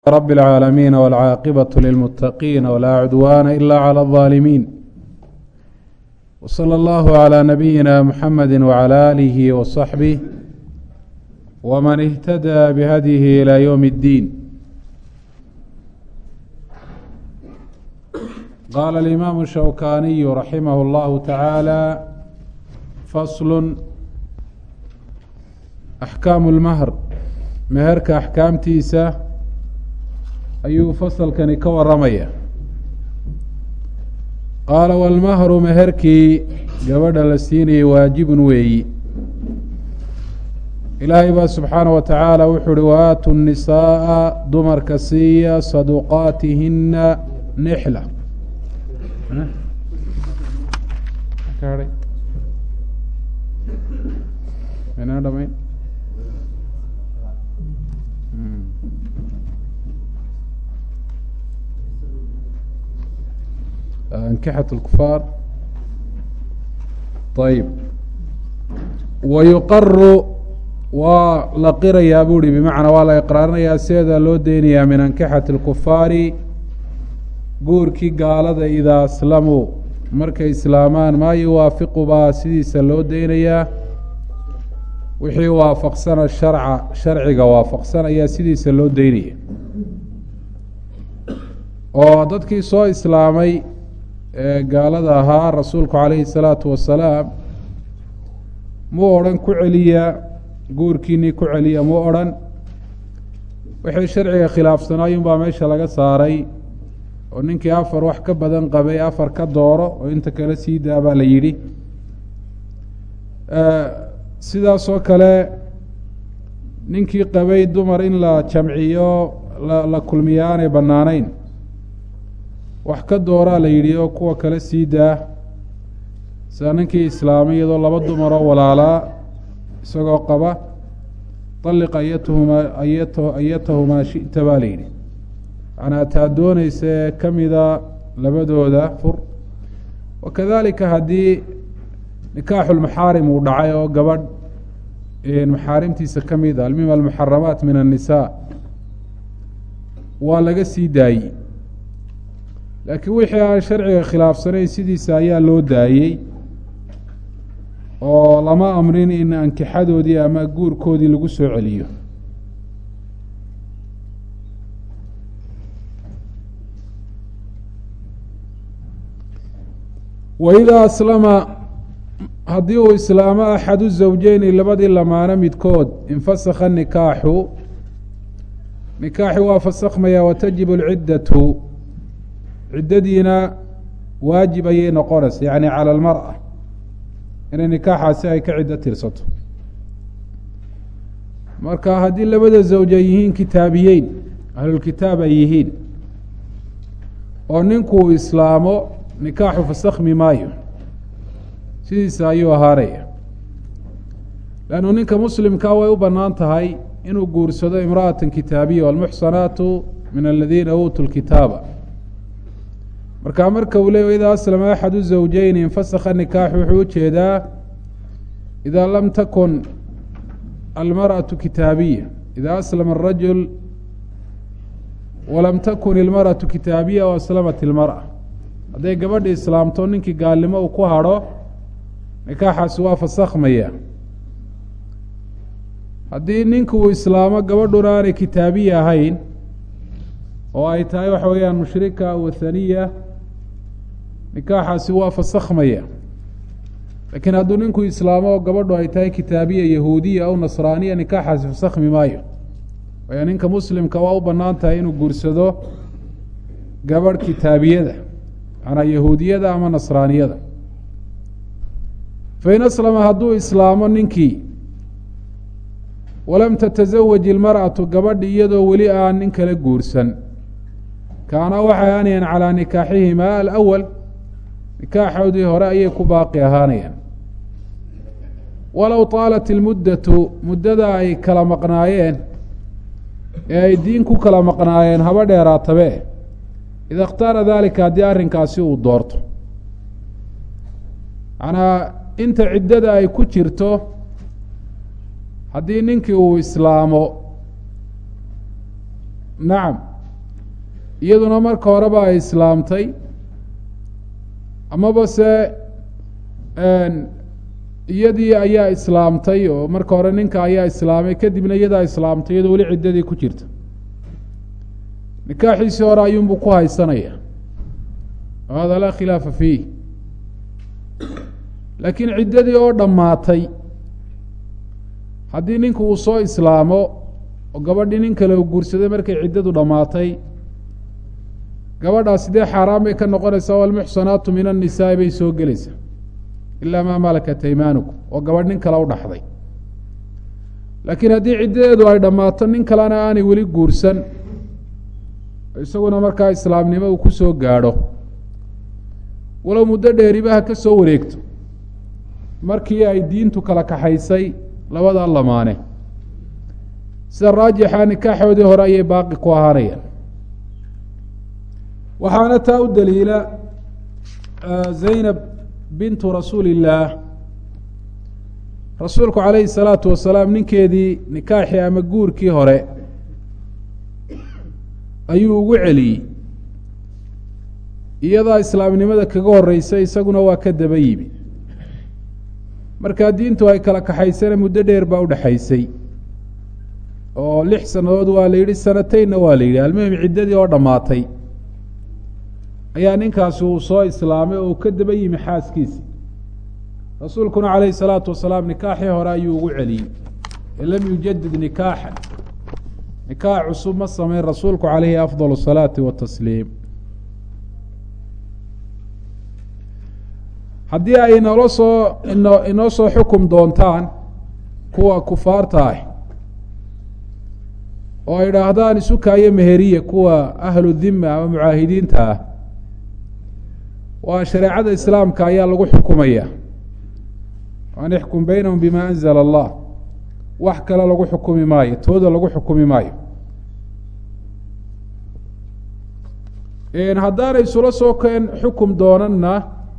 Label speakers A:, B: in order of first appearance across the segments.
A: رب العالمين والعاقبة للمتقين ولا عدوان إلا على الظالمين وصلى الله على نبينا محمد وعلى آله وصحبه ومن اهتدى بهديه إلى يوم الدين قال الإمام الشوكاني رحمه الله تعالى فصل أحكام المهر meherka axkaamtiisa ayuu fasalkani ka waramaya qaala walmahru meherkii gabadha la siinayay waajibun weeyi ilaahay baa subxaana wa tacaala wuxuu uhi waaatu nisaa'a dumarka siiya saduqaatihina nixla dhamayn ankixat اlkufaar ayib wayuqaru waa la qirayaa bu uhi bimacnaa waa la iqraarinayaa sideeda loo deynayaa min ankixati اlkufaari guurkii gaalada idaa aslamuu markay islaamaan maa yuwaafiqu baa sidiisa loo deynayaa wixii waafaqsana sharca sharciga waafaqsan ayaa sidiisa loo deynaya oo dadkii soo islaamay ee gaalada ahaa rasuulku calayhi salaatu wasalaam muu odhan ku celiya guurkiinii ku celiya muu odhan wixii sharciga khilaafsanaayunbaa meesha laga saaray oo ninkii afar wax ka badan qabay afar ka dooro oo inta kale sii daa baa la yidhi sidaasoo kale ninkii qabay dumar in la jamciyo la kulmiya aanay bannaanayn wax ka dooraa la yidhi oo kuwa kale sii daa sida ninkii islaamay iyadoo laba dumaroo walaalaa isagoo qaba طalliq ayatuhumaa ayat ayatahumaa shi'ta baa la yidhi macnaa taa doonaysa ee ka mida labadooda fur wakadalika haddii nikaaxulmaxaarim uu dhacay oo gabadh maxaarimtiisa ka mid a almim almuxaramaat min annisaa waa laga sii daayey laakiin wixii aan sharciga khilaafsanayn sidiisa ayaa loo daayey oo lama amrin in ankixadoodii ama guurkoodii lagu soo celiyo waidaa aslama haddii uu islaamo axadu zawjeyni labadii lamaano midkood infasakha nikaaxu nikaaxi waa fasakhmaya watajibu alciddatu ciddadiina waajib ayay noqonaysa yacni cala almar'a inay nikaaxaasi ay ka ciddo tirsato marka haddii labada zawj ay yihiin kitaabiyeyn ahlulkitaab ay yihiin oo ninkuu islaamo nikaaxu fasakhmi maayo sidiisa ayuu ahaanaya leannu ninka muslimkaa way u bannaan tahay inuu guursado imra'atan kitaabiya walmuxsanaatu min aladiina uutuu lkitaaba markaa marka uu leey idaa aslama axadu zawjeyni infasakha nikaaxu wuxuu ujeedaa idaa lam takun almarأaةu kitaabiya idaa aslama الrajul walam takun ilmarأaةu kitaabiya o aslamat ilmarأa hadday gabadhi islaamto ninkii gaalnimo uu ku hadho nikaaxaasi waa fasakhmaya haddii ninku uu islaamo gabadhuna aanay kitaabiya ahayn oo ay tahay waxa weeyaan mushrika wathaniya nikaaxaasi waa fasakhmaya laakiin hadduu ninku islaamo oo gabadhu ay tahay kitaabiya yahuudiya aw nasraaniya nikaaxaasi fasakhmi maayo waayo ninka muslimka waa u bannaan tahay inuu guursado gabadh kitaabiyada macnaa yahuudiyada ama nasraaniyada fain aslama hadduu islaamo ninkii walam tatasawaj ilmar'atu gabadhi iyadoo weli aan nin kala guursan kaana waxay ahaanayaan calaa nikaaxihimaa alawal nikaaxoodii hore ayay ku baaqi ahaanayaan walow taalat ilmuddatu muddada ay kala maqnaayeen ee ay diin ku kala maqnaayeen haba dheeraatabe ida اkhtaara dalika haddii arrinkaasi uu doorto macnaa inta ciddada ay ku jirto haddii ninkii uu islaamo nacam iyaduna marka horeba ay islaamtay amaba se iyadii ayaa islaamtay oo marka hore ninka ayaa islaamay kadibna iyadaa islaamtay iyadoo weli ciddadii ku jirta nikaaxiisii hore ayuunbuu ku haysanaya hada laa khilaafa fiih laakiin ciddadii oo dhammaatay haddii ninku uu soo islaamo oo gabadhii nin kale uu guursaday markay ciddadu dhammaatay gabadhaas sidee xaaraan bay ka noqonaysaa walmuxsanaatu min annisaai bay soo gelaysaa ilaa maa malakat aymaanukum oo gabadh nin kale u dhaxday laakiin haddii ciddadeedu ay dhammaato nin kalena aanay weli guursan isaguna markaa islaamnimo uu ku soo gaadho walow muddo dheeribaha ka soo wareegto markii ay diintu kala kaxaysay labada lamaane sida raajixa nikaaxoodii hore ayay baaqi ku ahaanayaan waxaana taa u daliila zaynab bintu rasuuli illaah rasuulku calayhi salaatu wasalaam ninkeedii nikaaxii ama guurkii hore ayuu ugu celiyey iyadaa islaamnimada kaga horeysay isaguna waa ka daba yimi markaa diintu ay kala kaxaysana muddo dheer baa udhexaysay oo lix sannadood waa la yidhi sanateynna waa la yidhi almuhim ciddadii oo dhammaatay ayaa ninkaasi uu soo islaamay oo uu ka daba yimi xaaskiisi rasuulkuna calayhi salaatu wasalaam nikaaxii hore ayuu ugu celiyey ee lam yujadid nikaaxan nikaax cusub ma sameyn rasuulku calayhi afdal asalaati watasliim haddii ay inoola soo ino inoo soo xukum doontaan kuwa kufaarta ah oo ay idhaahdaan isukaayo meheriya kuwa ahlu dhima ama mucaahidiinta ah waa shareecada islaamka ayaa lagu xukumaya an ixkum baynahum bima anzala allah wax kale lagu xukumi maayo tooda lagu xukumi maayo haddaanay isula soo keen xukum doonanna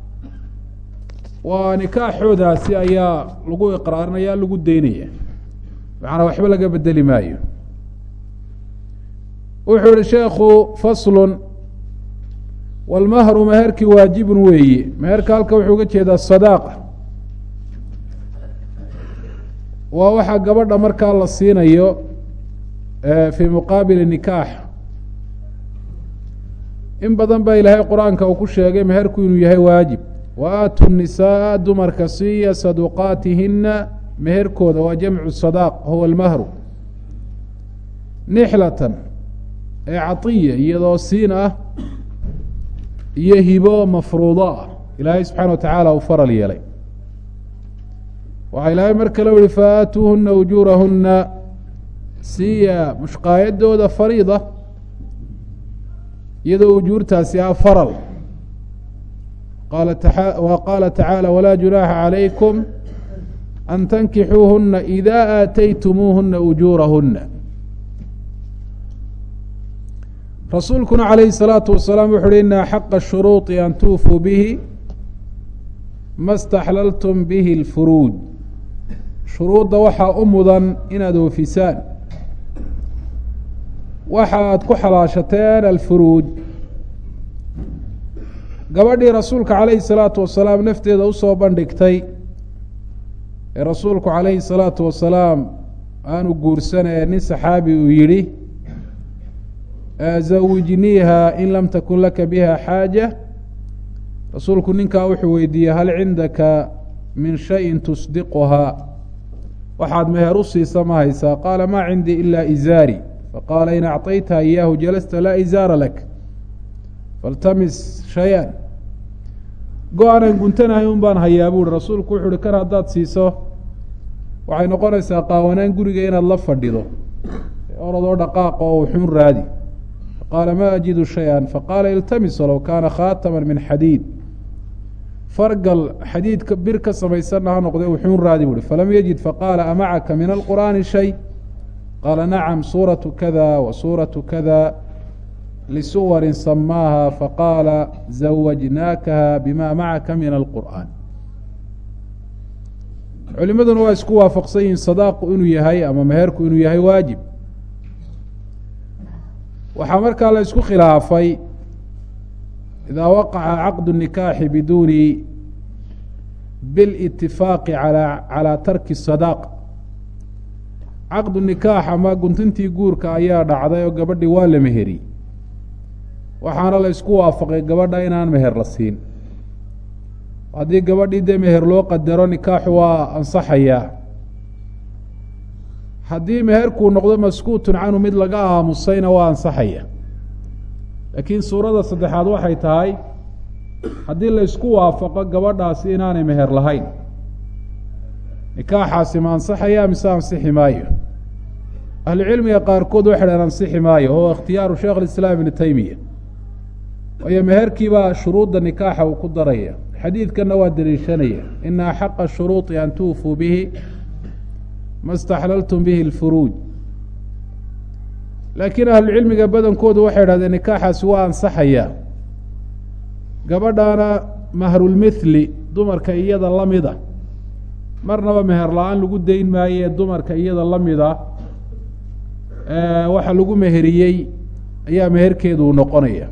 A: waa nikaaxoodaasi ayaa lagu iqraarinaya lagu daynaya macnaa waxba laga bedeli maayo wuxuu yihi sheekhu faslun walmahru meherkii waajibun weeye meherka halka wuxuu uga jeedaa sadaaqa waa waxaa gabadha markaa la siinayo fii muqaabili nikaax in badan baa ilaahay qur-aanka uu ku sheegay meherku inuu yahay waajib wa aatu nisaaa dumarka siiya saduqaatihina meherkooda waa jamcu sadaaq huwa almahru nixlatan ee catiya iyadoo siin ah iyo hibo mafruudo ah ilaahay subxaana wa tacaala uu faral yeelay waxaa ilaahay mar kale u yihi faatuuhuna ujuurahuna siiya mushqaayadooda fariida iyadoo ujuurtaasi ah faral wa qaala tacaala walaa junaaxa calaykum an tankixuuhuna ida aataytumuuhuna ujuurahuna rasuulkuna calayhi الsalaatu wasalaam wuxu uhi ina xaqa shuruuطi an tuufuu bihi ma staxlaltum bihi اlfuruuj shuruudda waxaa u mudan inaad oofisaan waxa aad ku xalaashateen alfuruuj gabadhii rasuulka calayhi الsalaatu wasalaam nafteeda usoo bandhigtay ee rasuulku calayhi الsalaatu wasalaam aanu guursanee nin saxaabi uu yidhi zawijniiha in lam takun laka biha xaaja rasuulku ninkaa wuxuu weydiiyey hal cindaka min shayin tusdiquhaa waxaad meher u siisa ma haysaa qaala maa cindii ilaa izaari faqaala in acطayta iyaahu jalasta laa izaara lak faltamis shay-an go-aanan guntanahay un baan hayaa buuhi rasuulku wuxu uhi kan haddaad siiso waxay noqonaysaa qaawanaan guriga inaad la fadhido orodoo dhaqaaqa oo uxuun raadi qaala ma ajidu shaya faqaala iltamis low kaana khaatama min xadiid fargal xadiidka bir ka samaysanna ha noqde wuxuun raadi buuhi falam yajid faqaala amacaka min alqur'aani shay qaala nacam suuratu kada wa suuratu kada lisuwarin samaaha faqaala zawajnaakaha bima macaka min alqur'aan culimaduna waa isku waafaqsan yihiin sadaaqu inuu yahay ama meherku inuu yahay waajib waxaa markaa la isku khilaafay idaa waqaca caqdu nikaaxi biduuni bilitifaaqi alaa calaa tarki sadaaq caqdu nikaax ama guntintii guurka ayaa dhacday oo gabadhii waa la meheri waxaana la isku waafaqay gabadha inaan meher la siin haddii gabadhii dee meher loo qadaro nikaaxu waa ansaxayaa haddii meherkuu noqdo maskuutun canhu mid laga aamusayna waa ansaxaya laakiin suurada saddexaad waxay tahay haddii la isku waafaqo gabadhaasi inaanay meher lahayn nikaaxaasi ma ansaxaya mise ansixi maayo ahlucilmiga qaarkood waxay dhaheen ansixi maayo oo ikhtiyaaru sheekh alislaam ibnu teymiya waayo meherkiibaa shuruudda nikaaxa uu ku daraya xadiidkanna waa deliishanaya ina axaqa shuruuطi an tuufuu bihi ma staxlaltum bihi اlfuruuj laakiin ahlucilmiga badankoodu waxay idhahdeen nikaaxaasi waa ansaxaya gabadhaana mahrulmithli dumarka iyada la mida marnaba meher la-aan lagu dayn maayo ee dumarka iyada la mida waxa lagu meheriyey ayaa meherkeedu noqonaya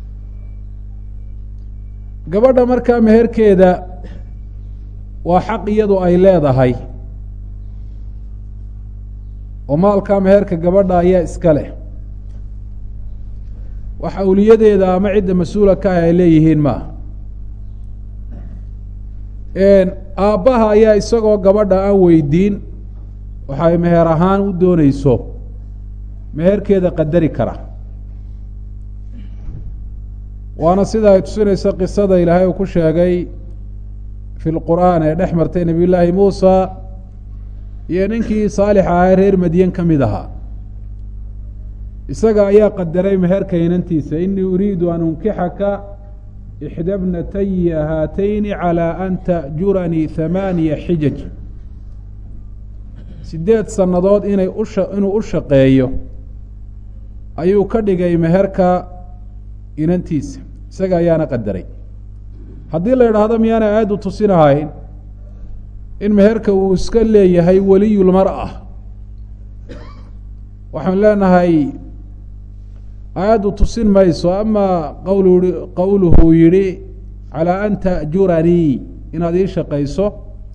A: gabadha markaa meherkeeda waa xaq iyadu ay leedahay oo maalkaa meherka gabadha ayaa iska leh wax awliyadeeda ama cidda mas-uula ka ah ay leeyihiin maaha aabbaha ayaa isagoo gabadha aan weydiin waxay meher ahaan u dooneyso meherkeeda qadari kara waana sida ay tusinayso qisada ilaahay uu ku sheegay fi lqur'aan ee dhex martay nebiy llaahi muusa iyo ninkii saalix ahaa reer madyan ka mid ahaa isaga ayaa qadaray meherka inantiisa inii uriidu an unkixaka ixda bnataya haatayni calى an ta'juranii hamaaniya xijaj sideed sannadood inay usha inuu u shaqeeyo ayuu ka dhigay meherka inantiisa isaga ayaana qadaray haddii la idhaahdo miyaana aada u tusinahayn in meherka uu iska leeyahay weliyulmar-a waxaan leenahay aayaddu tusin mayso ama qawlu qowluhu yidhi calaa an ta'juranii inaad ii shaqayso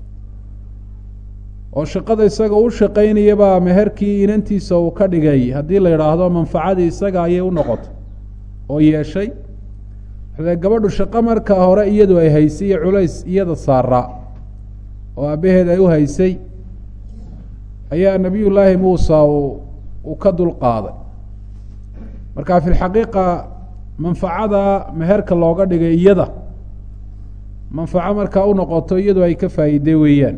A: oo shaqada isaga u shaqaynaya baa meherkii inantiisa uu ka dhigay haddii la idhaahdo manfacadii isaga ayay u noqotay oo yeeshay gabadhu shaqo marka hore iyadu ay haysay iyo culays iyada saaraa oo aabbaheed ay u haysay ayaa nebiy llaahi muusa uu uu ka dulqaaday marka fi lxaqiiqa manfacada meherka looga dhigay iyada manfaco markaa u noqoto iyadu ay ka faa'iiday weeyaan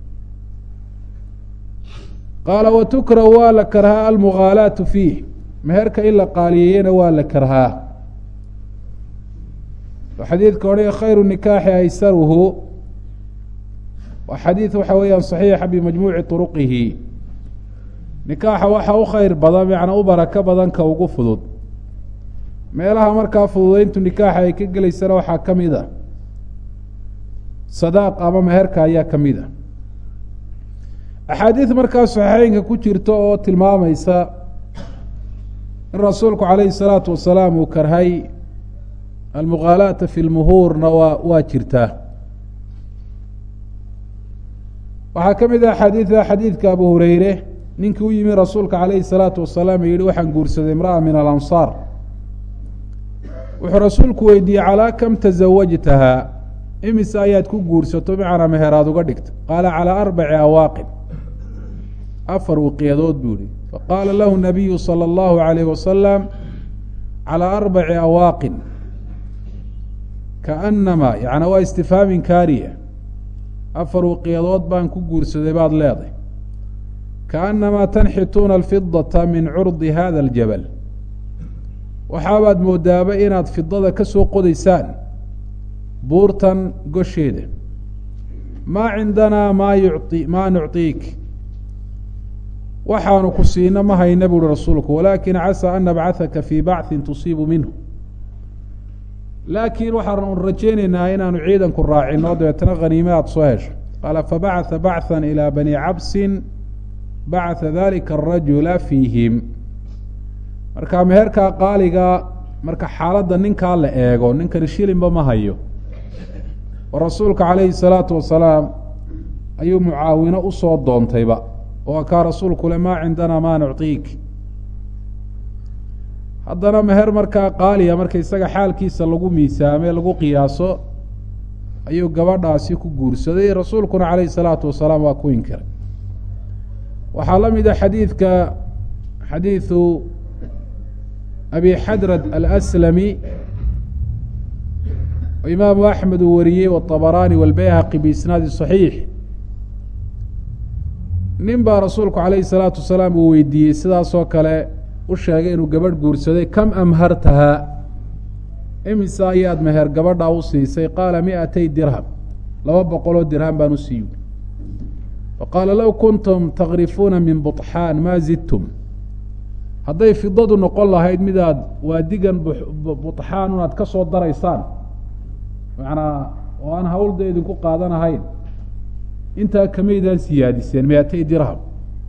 A: qaala watukrahu waa la karhaa almughaalaatu fiih meherka in la qaaliyeeyena waa la karhaa xadiidka odhaya khayru nikaaxi aysaruhu waa xadiid waxa weeyaan saxiixa bimajmuuci turuqihi nikaaxa waxa u khayr badan macnaa u barako badan ka ugu fudud meelaha markaa fududeyntu nikaaxa ay ka gelaysana waxaa ka mid a sadaaq ama meherka ayaa ka mid a axaadiid markaa saxiixeynka ku jirta oo tilmaamaysa in rasuulku calayhi salaatu wasalaam uu karhay almughaalaata fi lmuhuurna waa waa jirtaa waxaa ka mid ah xadiida xadiidka abu hureyre ninkii u yimi rasuulka calayhi salaatu wasalaam yihi waxaan guursaday imra'a min alansaar wuxuu rasuulku weydiiyey calaa kam tasawajtahaa imise ayaad ku guursato macnaa meheraad uga dhigta qaala calaa arbaci awaaqin afar wiqyadood buu yihi faqaala lahu nabiyu salى اllahu alayh wasalam calaa arbaci awaaqin kaanamaa yani waa istifhaamin kaariya afar wiqyadood baan ku guursaday baad leeday kaanamaa tanxituuna alfidata min curdi hada aljabal waxaabaad moodaaba inaad fidada ka soo qodaysaan buurtan gosheeda maa cindanaa maa yuci maa nucطiik waxaanu ku siina ma hayna buuhi rasuulku walaakin casaa an nabcahaka fii bacثin tusiibu minhu laakiin waxaanu rajaynaynaa inaanu ciidanku raacino dabeetna khaniime aada soo hesho qaala fabacثa bacثa ilى bani cabsin bacثa dalika الrajula fiihim marka meherkaa qaaliga marka xaaladda ninkaa la eego ninkani shilinba ma hayo oo rasuulka calayhi salaatu wasalaam ayuu mucaawino usoo doontayba oo kaa rasuulku le maa cindanaa maa nuctiik haddana meher markaa qaaliya marka isaga xaalkiisa lagu miisaame lagu qiyaaso ayuu gabadhaasi ku guursaday rasuulkuna calayhi salaatu wasalaam waa ku inkiray waxaa la mid a xadiidka xadiidu abi xadrad alaslami oo imaamu axmed uu wariyey waطabaraani walbayhaqi biisnaadi صaxiix nin baa rasuulku calayhi salaatu wasalaam uu weydiiyey sidaasoo kale u sheegay inuu gabadh guursaday kam amhartahaa imisa ayaad meher gabadhaa u siisay qaala miatay dirham laba boqoloo dirham baan u siiyu faqaala low kuntum takrifuuna min buطxaan maa zidtum hadday fidadu noqon lahayd midaad waadigan buطxaan unaad ka soo daraysaan macnaa oo aan hawlda idinku qaadanahayn intaa kamaydaan siyaadiseen miatay dirham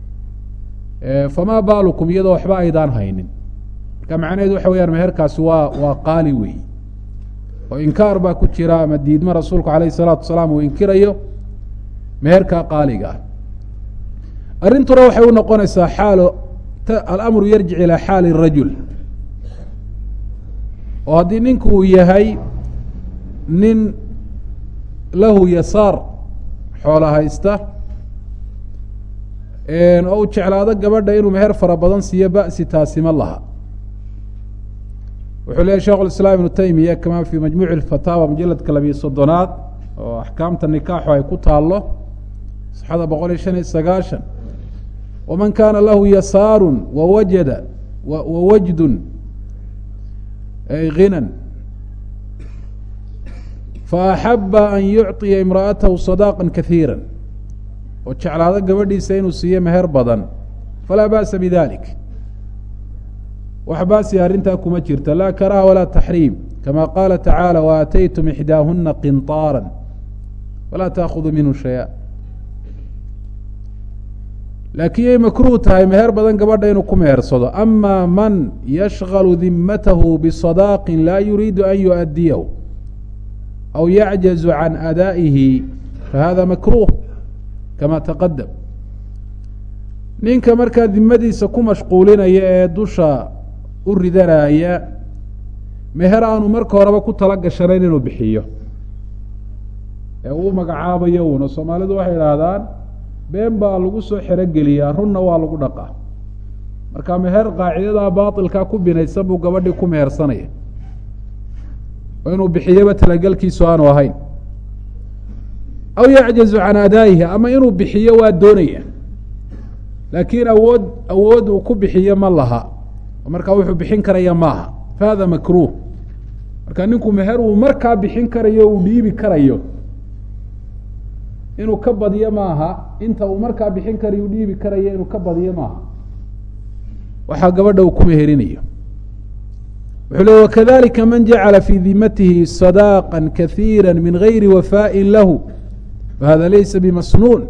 A: famaa baalukum iyadoo waxba aydaan haynin marka macnaheedu waxa weyaan meherkaasi waa waa qaali weey oo inkaar baa ku jira ama diidmo rasuulku alayh الsalaatu wasalaam uu inkirayo meherkaa qaaliga ah arrintuna waxay u noqonaysaa xaalo alamru yarjic ilaa xaali rajul oo haddii ninku uu yahay nin lahu yasaar xoola haysta oo uu jeclaado gabadha inuu meher fara badan siiyo ba'si taasima laha wuxuu leeyahy shekh اiسlاam iبnu taymiya kama fii majmuuci اfataawa mujaladka labiyo soddonaad oo axkaamta nikaaxu ay ku taalo صxada boqol iyo shan iyo sagaashan waman kaana lahu yasaaru wawajada wawajdu ginan faaxaba an yucطiya imra'atahu صadaaqa kahiira oo jeclaado gabadhiisa inuu siiyo meher badan falaa ba'sa bidalik wax baasi arrintaa kuma jirta laa karaha walaa taxriim kama qaala tacaala waataytum ixdaahuna qinطaara falaa taakhuduu minhu shaya laakiin yay makruuh tahay meher badan gabadha inuu ku mehersado ama man yashgalu dimatahu bisadaaqin laa yuriidu an yuؤadiyahu aw yacjazu can adaa'ihi fahada makruh kama taqadam ninka markaa dimadiisa ku mashquulinaya ee dusha u ridanaya meher aanu marka horeba ku tala gashanayn inuu bixiyo ee uu magacaabayo uuna soomaalidu waxay idhaahdaan been baa lagu soo xerogeliyaa runna waa lagu dhaqaa marka meher qaacidadaa baatilkaa ku binaysan buu gabadhii ku mehersanaya oo inuu bixiyaba talagelkiisu aanu ahayn aw yacjazu can adaa'ihi ama inuu bixiyo waa doonaya laakiin awood awood uu ku bixiyo ma laha markaa wuxuu bixin karaya maaha fahada makruh marka ninku meher uu markaa bixin karayo uu dhiibi karayo inuu ka badiyo maaha inta uu markaa bixin karayo u dhiibi karayo inuu ka badiyo maaha waxaa gabadha uu ku meherinayo wuxuu le wakadalika man jacala fii dimatihi sadaaqa kahiira min gayri wafaaءi lahu fahada laysa bimasnuun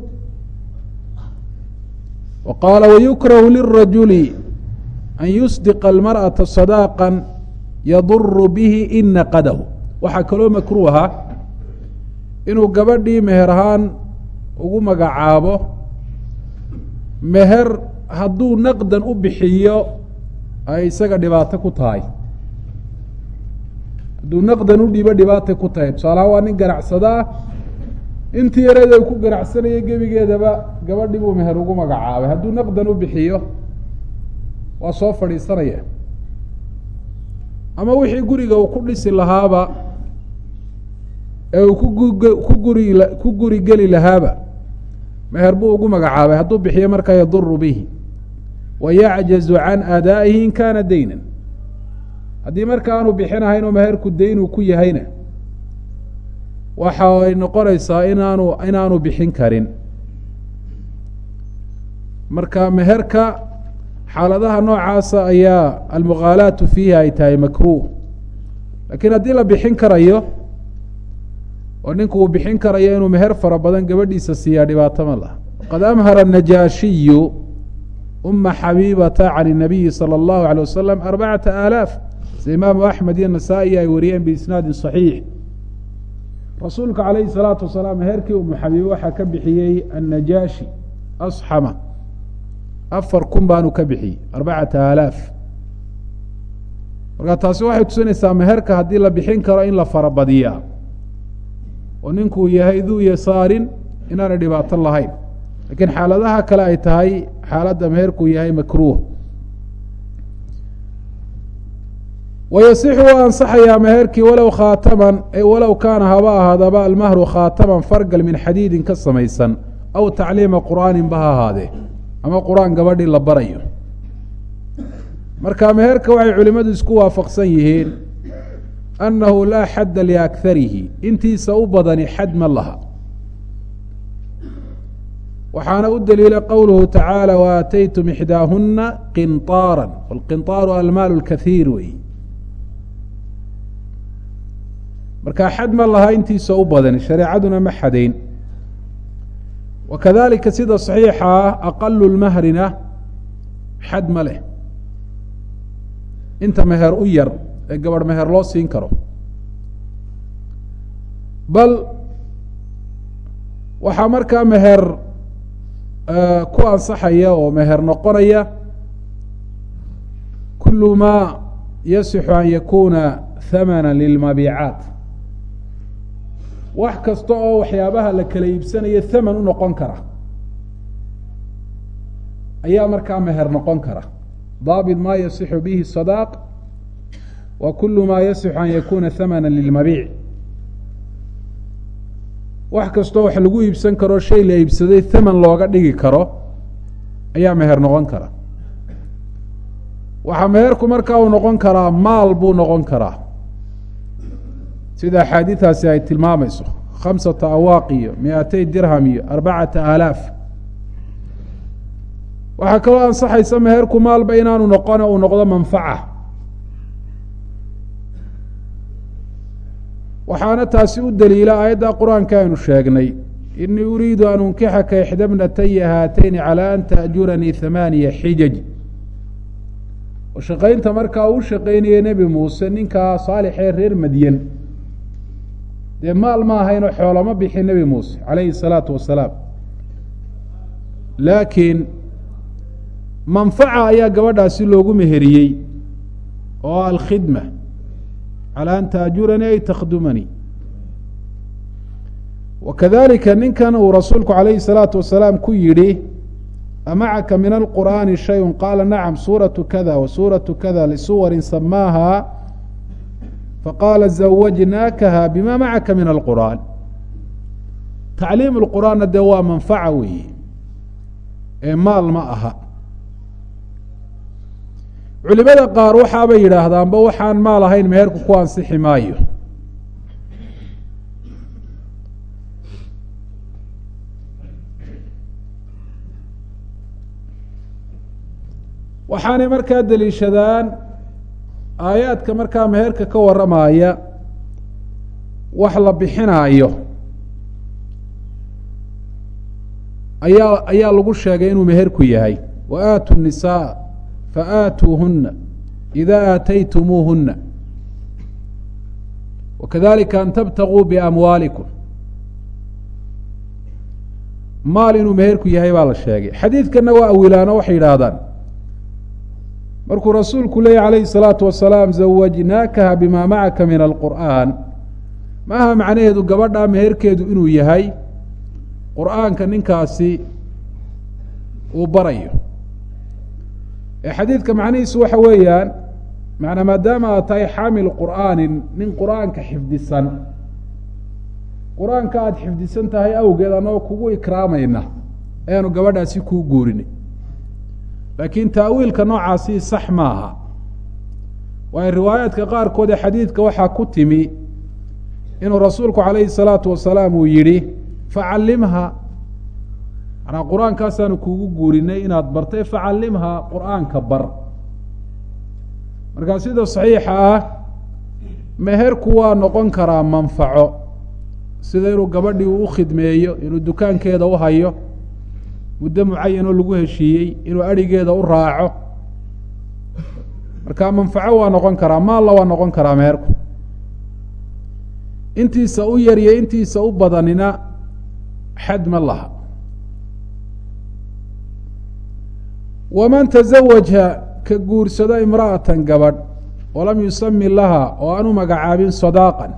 A: wa qaala wayukrahu lirajuli an yusdiqa almarأaةa sadaaqa yaduru bihi in naqadahu waxaa kaloo makruuha inuu gabadhii meher ahaan ugu magacaabo meher hadduu naqdan u bixiyo ay isaga dhibaato ku tahay hadduu naqdan u dhiibo dhibaatay ku tahay tusaalahaan waa nin ganacsadaa intii yareeda ku ganacsanaya gebigeedaba gabadhii buu meher ugu magacaabay hadduu naqdan u bixiyo waa soo fadhiisanaya ama wixii guriga uu ku dhisi lahaaba ee uu kuku guri ku guri geli lahaaba meher buu ugu magacaabay hadduu bixiyo markaa yaduru bihi wa yacjazu can adaa'ihi in kaana daynan haddii marka aanu bixinahayn oo meherku dayn uu ku yahayna waxa ay noqonaysaa inaanu inaanu bixin karin marka meherka xaaladaha noocaasa ayaa almughaalaatu fiihi ay tahay makruh laakiin haddii la bixin karayo oo ninku uu bixin karayo inuu meher fara badan gabadhiisa siiyaa dhibaato ma laha waqad amhara najaashiyu uma xabiibata can الnabiyi salى اllahu alيه wasalam arbacata aalaaf sida imaamu axmed iyo nasaa-i ay wariyeen biisnaadin صaxiix rasuulka calayhi الsalaatu wasalaam meherkii umu xabiibe waxaa ka bixiyey annajaashi asxama afar kun baanu ka bixiyey arbacata aalaaf marka taasi waxay tusinaysaa meherka haddii la bixin karo in la farabadiyaa oo ninkuu yahay duu yasaarin inaanay dhibaato lahayn lakiin xaaladaha kale ay tahay xaaladda meherkuu yahay makruuh wayasixu waa ansaxayaa meherkii walow khaataman walow kaana haba ahaadaba almahru khaataman fargal min xadiidin ka samaysan aw tacliima qur'aanin ba ha ahaadee ama qur-aan gabadhii la barayo marka meherka waxay culimmadu isku waafaqsan yihiin annahu laa xadda liakharihi intiisa u badani xad ma laha waxaana u daliila qowluhu tacaala waaataytum ixdaahuna qinطaara wاlqinطaaru almaal اlkaiir wey marka xad ma laha intiisa u badani shareecaduna ma xadayn wakadalika sida صaxiixa ah aqalu lmahrina xad ma leh inta meher u yar ee gabadh meher loo siin karo bal waxaa markaa meher ku ansaxaya oo meher noqonaya kulu ma yasixu an yakuna hamana lilmabiicaat wax kasta oo waxyaabaha la kala iibsanayo haman u noqon kara ayaa markaa meher noqon kara daabit ma yasixu bihi sadaaq wa kulu ma yasixu an yakuna hamana lilmabiic wax kastoo wax lagu iibsan karo shay la iibsaday haman looga dhigi karo ayaa meher noqon kara waxaa meherku markaa uu noqon karaa maal buu noqon karaa sida axaadiidaasi ay tilmaamayso khamsata awaaq iyo mi-atay dirham iyo arbacata aalaaf waxaa kaloo ansaxaysa meherku maalba inaanu noqone uu noqdo manfaca waxaana taasi u daliila aayadda qur-aanka aynu sheegnay inii uriidu an unkixaka ixda bnataya haatayni calaa an taأjuranii hamaaniya xijaj oo shaqaynta markaa uu shaqaynaya nebi muuse ninkaa saalixee reer madyan dee maal ma ahaynoo xoolama bixin nebi muuse calayhi الsalaatu wasalaam laakiin manfaca ayaa gabadhaasi loogu meheriyey oo alkhidma calى an taajuranii ay takhdumanii wakadalika ninkan uu rasuulku calayhi الsalaatu wasalaam ku yidhi amacaka min alqur'aani shayun qaala nacam suuraةu kada wa suuraةu kada lisuwarin samaaha faqaala zawajnaakaha bima macaka min alqur'aan tacliim اlqur'aanna dee waa manfaca weeye ee maal ma aha culimada qaar waxaabay yidhaahdaanba waxaan maal ahayn meherku ku ansixi maayo waxaanay markaa deliishadaan aayaadka markaa meherka ka warramaya wax la bixinaayo ayaa ayaa lagu sheegay inuu meherku yahay wa aatu nisaa faatuuhuna ida aataytumuuhuna wakadalika an tabtaguu biamwaalikum maal inuu meherku yahay baa la sheegay xadiidkanna waa awilaano waxay yidhaahdaan markuu rasuulku leeyay calayhi الsalaatu wasalaam zawajnaakaha bima macaka min alqur'aan maaha macnaheedu gabadhaa meherkeedu inuu yahay qur'aanka ninkaasi uu barayo ee xadiidka macnihiisu waxa weeyaan manaa maadaama aad tahay xaamil qur'aanin nin qur'aanka xifdisan qur-aanka aada xifdisan tahay awgeed annagoo kugu ikraamayna ayaanu gabadhaasi kuu guurinay laakiin taawiilka noocaasi sax maaha waayo riwaayaadka qaarkood ee xadiidka waxaa ku timi inuu rasuulku calayhi salaatu wasalaam uu yidhi facallimha manaa qur-aankaasaanu kuugu guurinay inaad bartay facallimha qur-aanka bar markaa sida saxiixa ah meherku waa noqon karaa manfaco sida inuu gabadhii uu khidmeeyo inuu dukaankeeda u hayo muddo mucayan oo lagu heshiiyey inuu adhigeeda u raaco marka manfaco waa noqon karaa maalla waa noqon karaa meherku intiisa u yar iyo intiisa u badanina xad ma laha waman tazawaja ka guursado imra'atan gabadh walam yusami laha oo aan u magacaabin sadaaqan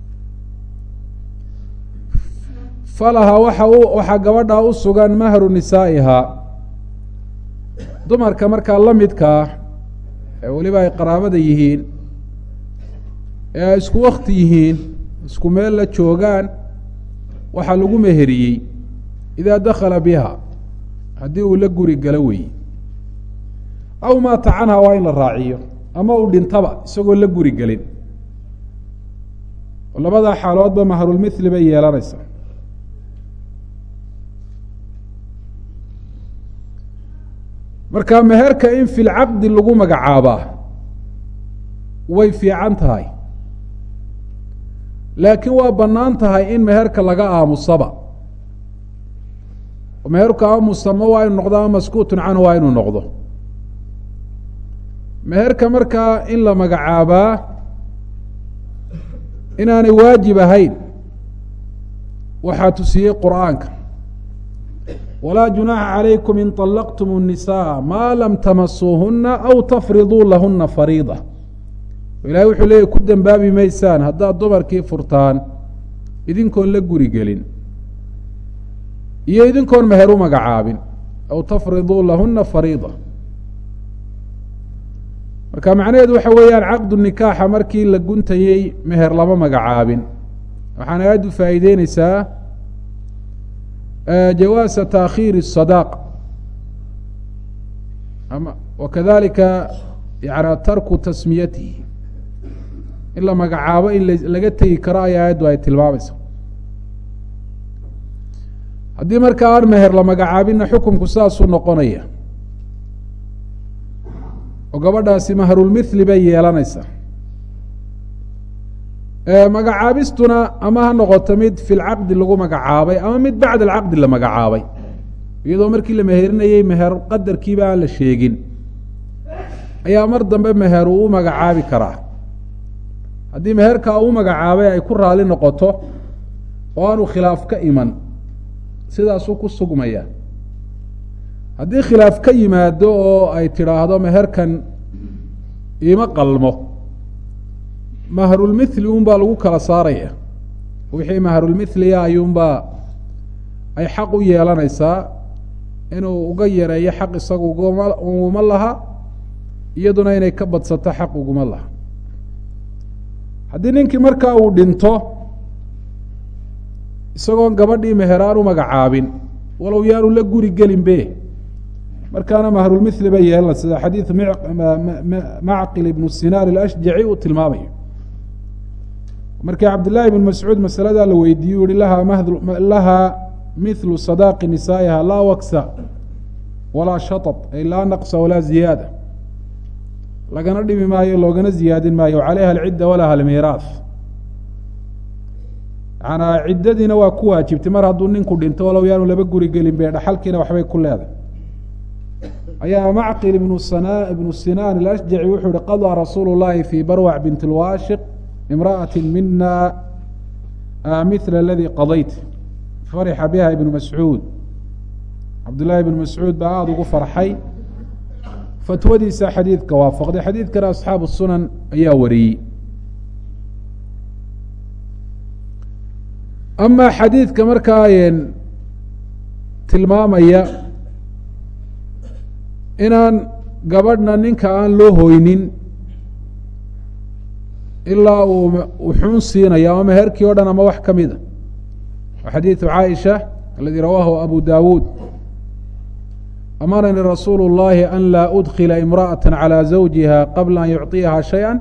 A: falaha waxa u waxaa gabadhaa u sugan mahru nisaa'ihaa dumarka markaa la midkaa ee weliba ay qaraabada yihiin ee ay isku wakti yihiin isku meel la joogaan waxaa lagu meheriyey idaa dakhala biha haddii uu la guri galo weeye aw maata canha waa in la raaciyo ama uu dhintaba isagoo la guri gelin labadaa xaaloodba mahrulmithli bay yeelanaysaa marka meherka in fi lcaqdi lagu magacaabaa way fiican tahay laakiin waa bannaan tahay in meherka laga aamusaba meherku aamusama waa inu noqdo ama maskuutun canhu waa inuu noqdo meherka markaa in la magacaabaa inaanay waajib ahayn waxaa tusiyey qur'aanka walaa junaaxa calaykum in طalaqtum الnisaءa maa lam tamasuuhuna aw tafriduu lahuna fariida ilahay wuxuu leeyay ku dembaabi maysaan haddaad dumarkii furtaan idinkoon la guri gelin iyo idinkoon meher u magacaabin aw tafriduu lahuna fariida marka macnaheedu waxa weeyaan caqdu nikaaxa markii la guntayey meher lama magacaabin waxaana aada u faa'iideyneysaa jawaasa taakhiiri الsadaq ama wakadalika yana tarku tasmiyatihi in la magacaabo in laga tegi karo ayaa aayaddu ay tilmaamaysa haddii markaa aan meher la magacaabinna xukunku saasuu noqonaya oo gabadhaasi mahrulmithli bay yeelanaysaa magacaabistuna ama ha noqoto mid fi lcaqdi lagu magacaabay ama mid bacda alcaqdi la magacaabay iyadoo markii la meherinayey meher qadarkiiba aan la sheegin ayaa mar dambe meher uu u magacaabi karaa haddii meherkaa uu magacaabay ay ku raali noqoto oo aanu khilaaf ka iman sidaasuu ku sugmaya haddii khilaaf ka yimaado oo ay tidhaahdo meherkan iima qalmo mahrulmithli unbaa lagu kala saaraya wixii mahrulmithliya ayuunbaa ay xaq u yeelanaysaa inuu uga yareeyo xaq isagu uguma uguma laha iyaduna inay ka badsato xaq uguma laha haddii ninkii markaa uu dhinto isagoon gabadhii meheraan u magacaabin walow yaanu la guri gelin be markaana mahrulmithli bay yeelana sida xadiid macqil ibnu sinaan alashjaci uu tilmaamayo markii cabdillaahi ibn mascuud masaladaa la weydiiyey u yihi lahaa mh lahaa mithlu sadaaqi nisaa'iha laa waksa walaa shaطط ay laa naqsa walaa ziyaada lagana dhimi maayo loogana ziyaadin maayo calayha alcidda walaha almiiraath yanaa ciddadiina waa ku waajibtay mar hadduu ninku dhinto walow yaanu laba guri gelin be dhaxalkiina waxbay ku leedahay ayaa macqil ibnu sana ibnu sinaan alashjaci wuxuu yihi qadaa rasuulu llahi fi barwac bint lwaashiq imra'ati mina mila aladii qadayt farixa biha ibnu mascuud cabdullaahi ibnu mascuud baa aada ugu farxay fatwadiisa xadiidka waafaqday xadiidkana asxaabu sunan ayaa wariyey amaa xadiidka markaa tilmaamaya inaan gabadhna ninka aan loo hoynin ilaa uu uxuun siinayo ama meherkii o dhan ama wax ka mida wa xadiidu caaisha aladii rawaahu abu dawuud amaranii rasuulu اllahi an laa udkila imra'aة calى zawjiha qabla an yucطiyaha shayئa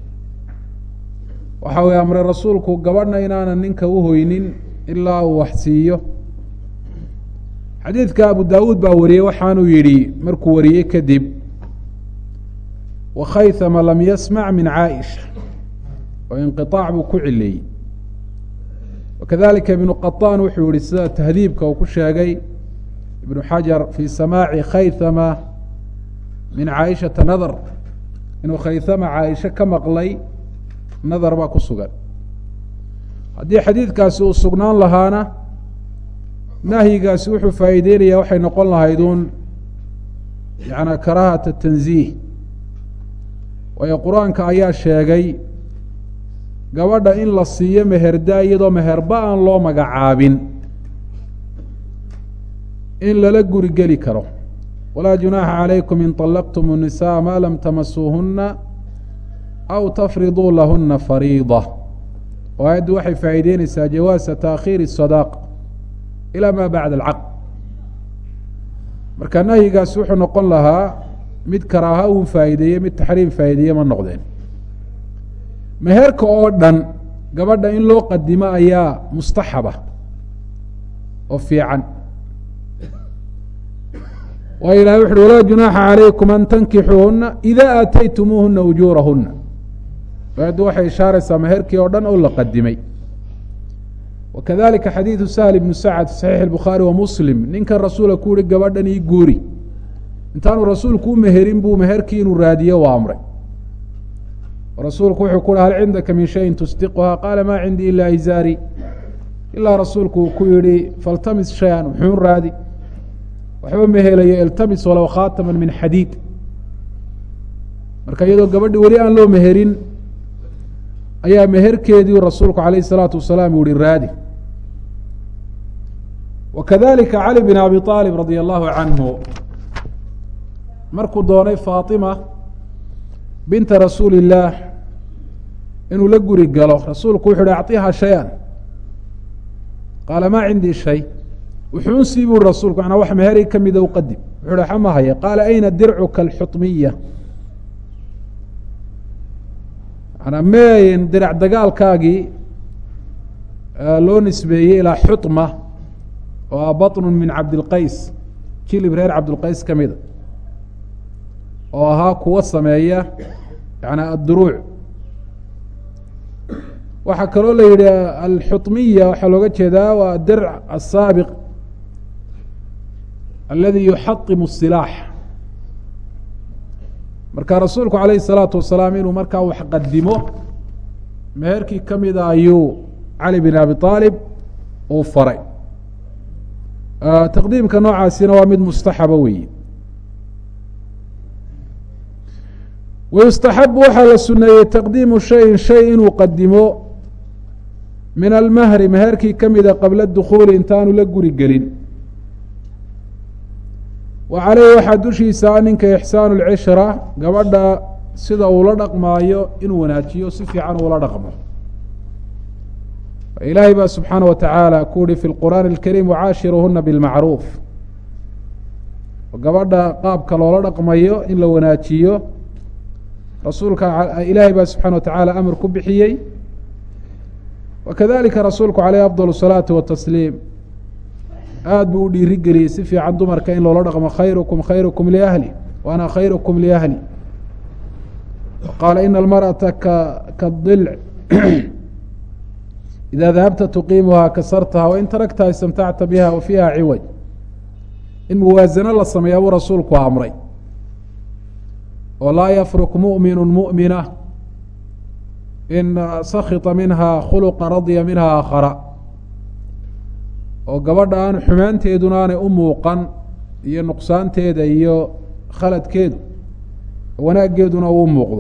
A: waxa uu amray rasuulku gabadhna inaanan ninka u hoynin ilaa uu wax siiyo xadiidka abu dawuud baa wariyey waxaanuu yidhi markuu wariyey kadib wakhaythama lam yasmac min caaisha oo inqiطaac buu ku cileeyey wakadalika ibnu qaطaan wuxuu yihi sida tahdiibka uu ku sheegay ibnu xajar fii samaaci khaythama min caaishata nadar inuu khaythama caaisha ka maqlay nadar baa ku sugan haddii xadiidkaasi uu sugnaan lahaana nahyigaasi wuxuu faa'iideynaya waxay noqon lahayd uun yaعnaa karaahata tanziih waayo qur-aanka ayaa sheegay gabadha in la siiyo meherda iyadoo meherba aan loo magacaabin in lala guri geli karo walaa junaaxa calaykum in طalaqtum الnisaءa ma lam tamasuuhuna aw tafriduu lahuna fariida oo aayaddu waxay faa'iideyneysaa jawaasa taakhiiri الsadaq ilى ma bacda alcaqd marka nahyigaasi wuxuu noqon lahaa mid karaaha uu faa'iideeye mid taxriim faa'iideeye ma noqdeen meherka oo dhan gabadha in loo qadimo ayaa mustaxaba oo fiican waayo ilahay wuxu uhi walaa junaaxa calaykum an tankixuuhuna ida aataytumuuhuna ujuurahuna aayaddu waxay ishaaraysaa meherkii oo dhan oo la qadimay wakadalika xadiidu sahl ibnu sacad fi saxiix الbukhaari wa muslim ninkan rasuula ku yihi gabadhan ii guuri intaanu rasuulku u meherin buu meherkii inuu raadiyo waa amray rasuulku wuxuu ku uhi hal cindaka min shayin tusdiquhaa qaala maa cindii ila izaari ilaa rasuulku uu ku yihi faltamis shay-an wuxuun raadi waxba ma helayo iltamis walow khaatama min xadiid marka iyadoo gabadhi weli aan loo meherin ayaa meherkeedii rasuulku alayh الsalaatu wasalaam uu yihi raadi wakadalika cali bin abi aalib radia allahu canhu markuu doonay faatima binta rasuuli illaah inuu la guri galo rasuulku wuxu uhi acطiha shay-an qaala maa cindii shay wuxuun sii buri rasuulku manaa wax meheri ka mida u qadim wuxu uhi xama haya qaala ayna dircuka alxuطmiya manaa meeyn dirac dagaalkaagii loo nisbeeyey ilaa xuطma oo ah baطnu min cabdilqays jilib reer cabdilqays ka mida oo ahaa kuwa sameeya yani adduruuc waxaa kaloo la yidhi alxuطmiya waxaa looga jeedaa waa dirc asaabiq aladi yuxaطimu الsilaax marka rasuulku alayh الsalaatu wasalaam inuu markaa wax qadimo meherkii ka mida ayuu cali bin abi aalib uu faray taqdiimka noocaasina waa mid mustaxaba weeye wayustaxabu waxaa la suneeyey taqdiimu shayin shay inuu qadimo min almahri meherkii ka mida qabla dukhuuli intaanu la guri gelin wa caleyhi waxaa dushiisa ninka ixsaanu lcishra gabadha sida uu la dhaqmaayo inuu wanaajiyo si fiican uula dhaqmo ilaahay baa subxaana wa tacaala ku uhi fi lqur'aani اlkariim wacaashiruhuna bilmacruuf gabadha qaabka loola dhaqmayo in la wanaajiyo rasuulka ilaahay baa subxana wa tacaala amar ku bixiyey wakadalika rasuulku caleyh afdal الsalaati watasliim aada buu u dhiiri geliyey si fiican dumarka in loola dhaqmo khayrukum khayrukum liahli wa ana khayrukum liahli qaala ina almarأata ka kadilc ida dahabta tuqiimuhaa kasartaha wain taraktaha istamtacta biha wa fiiha ciwaj in muwaasano la sameeya buu rasuulku amray oo laa yafruk muؤminu muؤmina in sakita minha khuluqa radya minha aakhara oo gabadha aan xumaanteeduna aanay u muuqan iyo nuqsaanteeda iyo khaladkeedu wanaaggeeduna uu muuqdo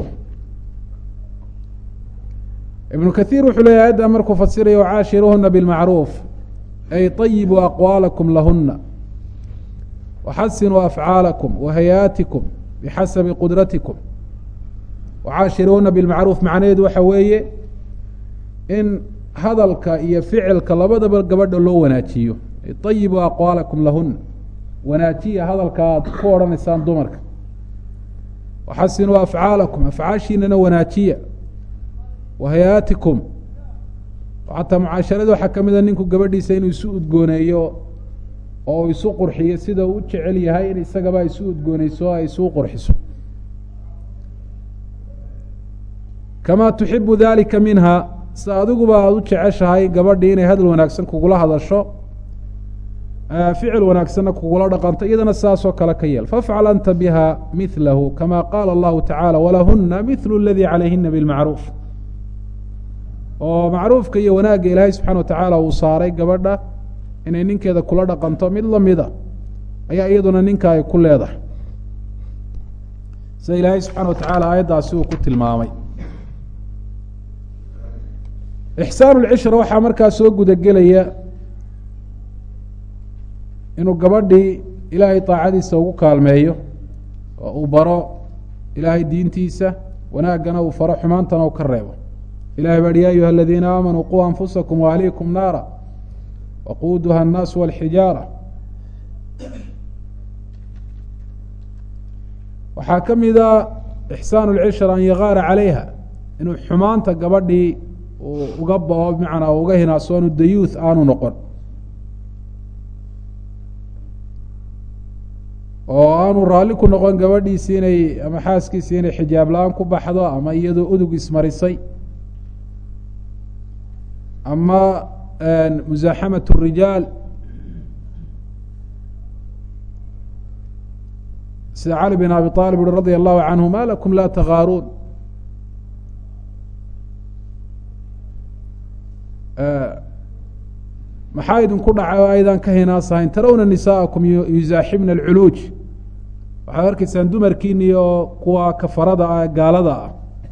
A: ibnu kathiir wuxuu leeyahy ayadda markuu fasiraya wacaashiruhuna bilmacruuf ay طayibuu aqwaalakum lahuna waxasinuu afcaalakum wahayaatikum bixasabi qudratikum wacaashiruhuna bilmacruuf macnaheedu waxa weeye in hadalka iyo ficilka labadaba gabadha loo wanaajiyo ayibuu aqwaalakum lahuna wanaajiya hadalka aad ku odhanaysaan dumarka waxasinuu afcaalakum afcaashiinana wanaajiya wahayaatikum xataa mucaasharada waxaa ka mida ninku gabadhiisa inuu isu udgooneeyo oo uu isu qurxiyo sida uu u jecel yahay in isagaba isu udgooneyso ay isu qurxiso kamaa tuxibu dalika minha sida adiguba aada u jeceshahay gabadhii inay hadal wanaagsan kugula hadasho ficil wanaagsanna kugula dhaqanto iyadana saasoo kale ka yeel fafcal anta biha milahu kama qaala allahu tacaala walahuna mithlu aladii calayhina bilmacruuf oo macruufka iyo wanaagga ilaahay subxana watacaala uu saaray gabadha inay ninkeeda kula dhaqanto mid lamida ayaa iyaduna ninka ay ku leedahay sida ilaahay subxaana watacaala aayaddaasi uu ku tilmaamay ixsaan lcishra waxaa markaa soo gudagelaya inuu gabadhii ilaahay daacadiisa ugu kaalmeeyo oo uu baro ilaahay diintiisa wanaaggana uu faro xumaantana uu ka reebo ilahay baa hi ya ayuha aladiina aamanuu quu anfusakum waahliikum naara waquuduha annaasu walxijaara waxaa ka mida ixsaan lcishra an yagaara calayha inuu xumaanta gabadhii uu uga bao bimacnaa uga hinaasoonu dayuuth aanu noqon oo aanu raalli ku noqon gabadhiisi inay ama xaaskiisi inay xijaab la-aan ku baxdo ama iyadoo udug ismarisay ama musaaxamat الrijaal sida cali bin abi طalib ui radi allahu canhu ma lakum la tagaaruun maxaa idinku dhacay oo aydan ka hinaasahayn tarawna nisaaءakum yuzaaxibna اlculuuj waxaad arkaysaan dumarkiini oo kuwa kafarada ah gaalada ah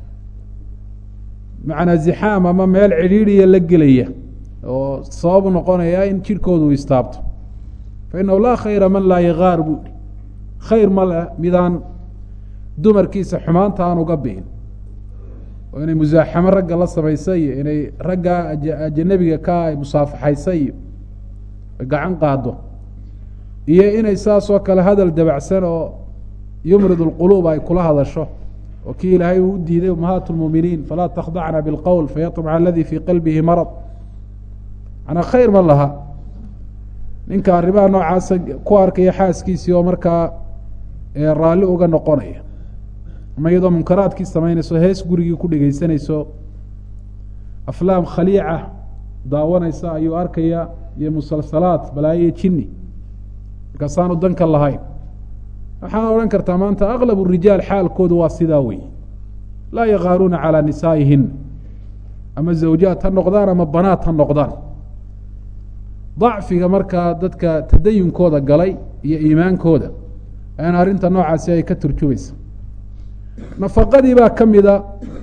A: macnaa zixaam ama meel cidhiidhiya la gelaya oo sababu noqonaya in jidhkooda uu istaabto fa inahu laa khayra man laa yagaar buu ihi khayr ma le midaan dumarkiisa xumaanta aan uga bi'in oo inay musaaxamo ragga la samaysa iyo inay ragga ajanabiga ka ay musaafaxaysa iyo gacan qaado iyo inay saas oo kale hadal dabacsan oo yumrid اlquluub ay kula hadasho oo kii ilaahay uu u diiday umahaat اlmuminiin falaa takhdacna biاlqowl fayaطmca aladi fii qalbihi marad manaa khayr ma laha ninka arrimaha noocaasa ku arkaya xaaskiisii oo markaa raalli uga noqonaya ama iyadoo munkaraadkii samaynayso hees gurigii ku dhegeysanayso aflaam khaliica daawanaysa ayuu arkaya iyo musalsalaad balaayo jini markaasaanu danka lahayn waxaad odhan kartaa maanta aklab rijaal xaalkoodu waa sidaa wey laa yakaaruuna calaa nisaa'ihin ama zawjaat ha noqdaan ama banaat ha noqdaan dacfiga markaa dadka tadayunkooda galay iyo iimaankooda ayaan arrinta noocaasi ay ka turjumaysa nafaqadii baa ka mida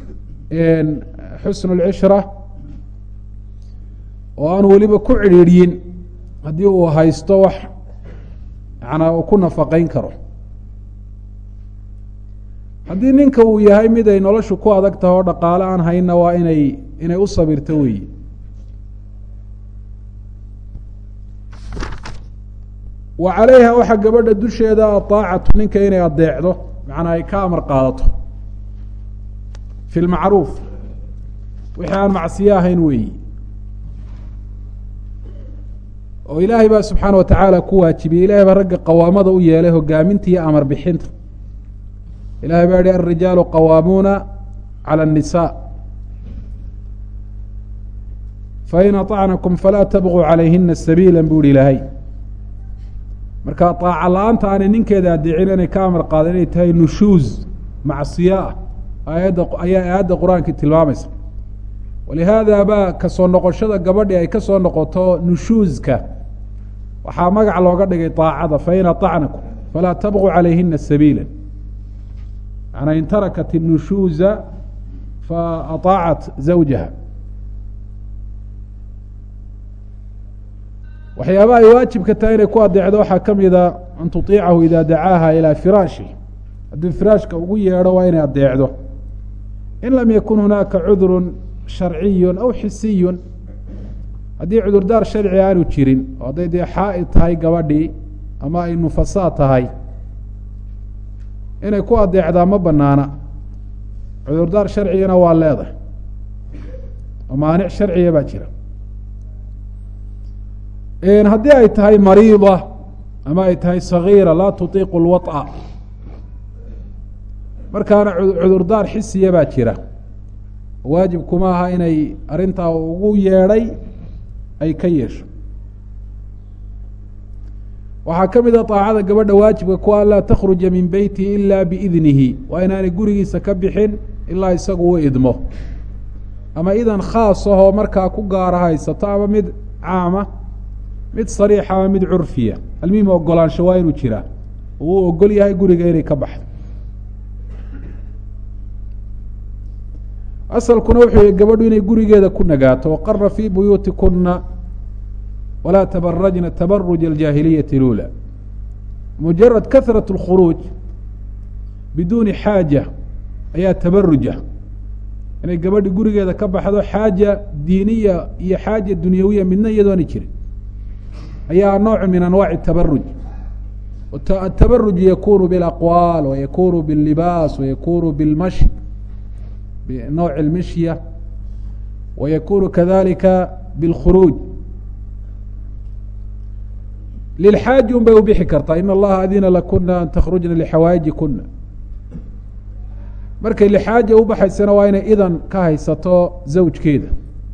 A: xusnu lcishra oo aan weliba ku cidhiidhyin haddii uu haysto wax yanaa uu ku nafaqayn karo haddii ninka uu yahay mid ay noloshu ku adag tahay oo dhaqaale aan hayna waa inay inay u sabirto weyi wa calayha waxaa gabadha dusheeda aaacatu ninka inay adeecdo macnaa ay ka amar qaadato fi lmacruuf wixii aan macsiyo ahayn weeyi oo ilaahay baa subxaana wa tacaala ku waajibiyey ilahay baa ragga qawaamada u yeelay hogaaminta iyo amar bixinta ilahay baa yihi alrijaalu qawaamuuna calى الnisaa fain aطacnakum falaa tabquu calayhina sabiila buu ihi ilaahay marka aaca la-aanta aanay ninkeeda adeecin inay ka amar qaada inay tahay nushuuz macsiyo ah aayadda ayaa aayadda qur-aankii tilmaamaysa walihaada baa kasoo noqoshada gabadhi ay kasoo noqoto nushuuzka waxaa magac looga dhigay aacada fain aطacnakum falaa tabquu calayhina sabiila manaa in tarakat الnushuuza faطaacat zawjaha waxyaabaha ay waajibka tahay inay ku adeecdo waxaa ka mida an tuطiicahu ida dacaaha ilى firaashi haddii firaashka ugu yeedho waa inay adeecdo in lam yakun hunaaka cudru sharciyu aw xisiyu haddii cudurdaar sharci aanu jirin oo hadday dee xaa'id tahay gabadhii ama ay nufasaa tahay inay ku adeecdaa ma banaana cudurdaar sharcigana waa leedahay oo maanic sharciga baa jira haddii ay tahay mariida ama ay tahay sagiira laa tutiiqu lwaط'a markaana cudurdaar xisiya baa jira waajib kuma aha inay arrintaa ugu yeedhay ay ka yeesho waxaa ka mid a aacada gabadha waajibka ku an laa takhruja min beytihi ila biidnihi waa inaanay gurigiisa ka bixin ilaa isagu u idmo ama idan khaas ahoo markaa ku gaara haysato ama mid caama mid sariixa ama mid curfiya almuhim ogolaansho waa inuu jiraa uu ogol yahay guriga inay ka baxdo asalkuna wuxuu yihi gabadhu inay gurigeeda ku nagaato waqara fii buyuutikuna walaa tabarajna tabaruj aljaahiliyati lula mujarad kahrat اlkhuruuj biduuni xaaja ayaa tabaruja inay gabadhi gurigeeda ka baxdo xaaja diiniya iyo xaaja dunyawiya midna iyadoona jirin ayaa nooc min anwaaci tabaruj atabaruj yakunu bilaqwaal wayakunu billibaas wayakunu bilmashi binowci اlmishya wayakunu kadalika bilkhuruuj lilxaaji un bay u bixi kartaa in allaha adina lakuna an takhrujna lixawaaiji kuna markay lixaaja u baxaysana waa inay idan ka haysato zawjkeeda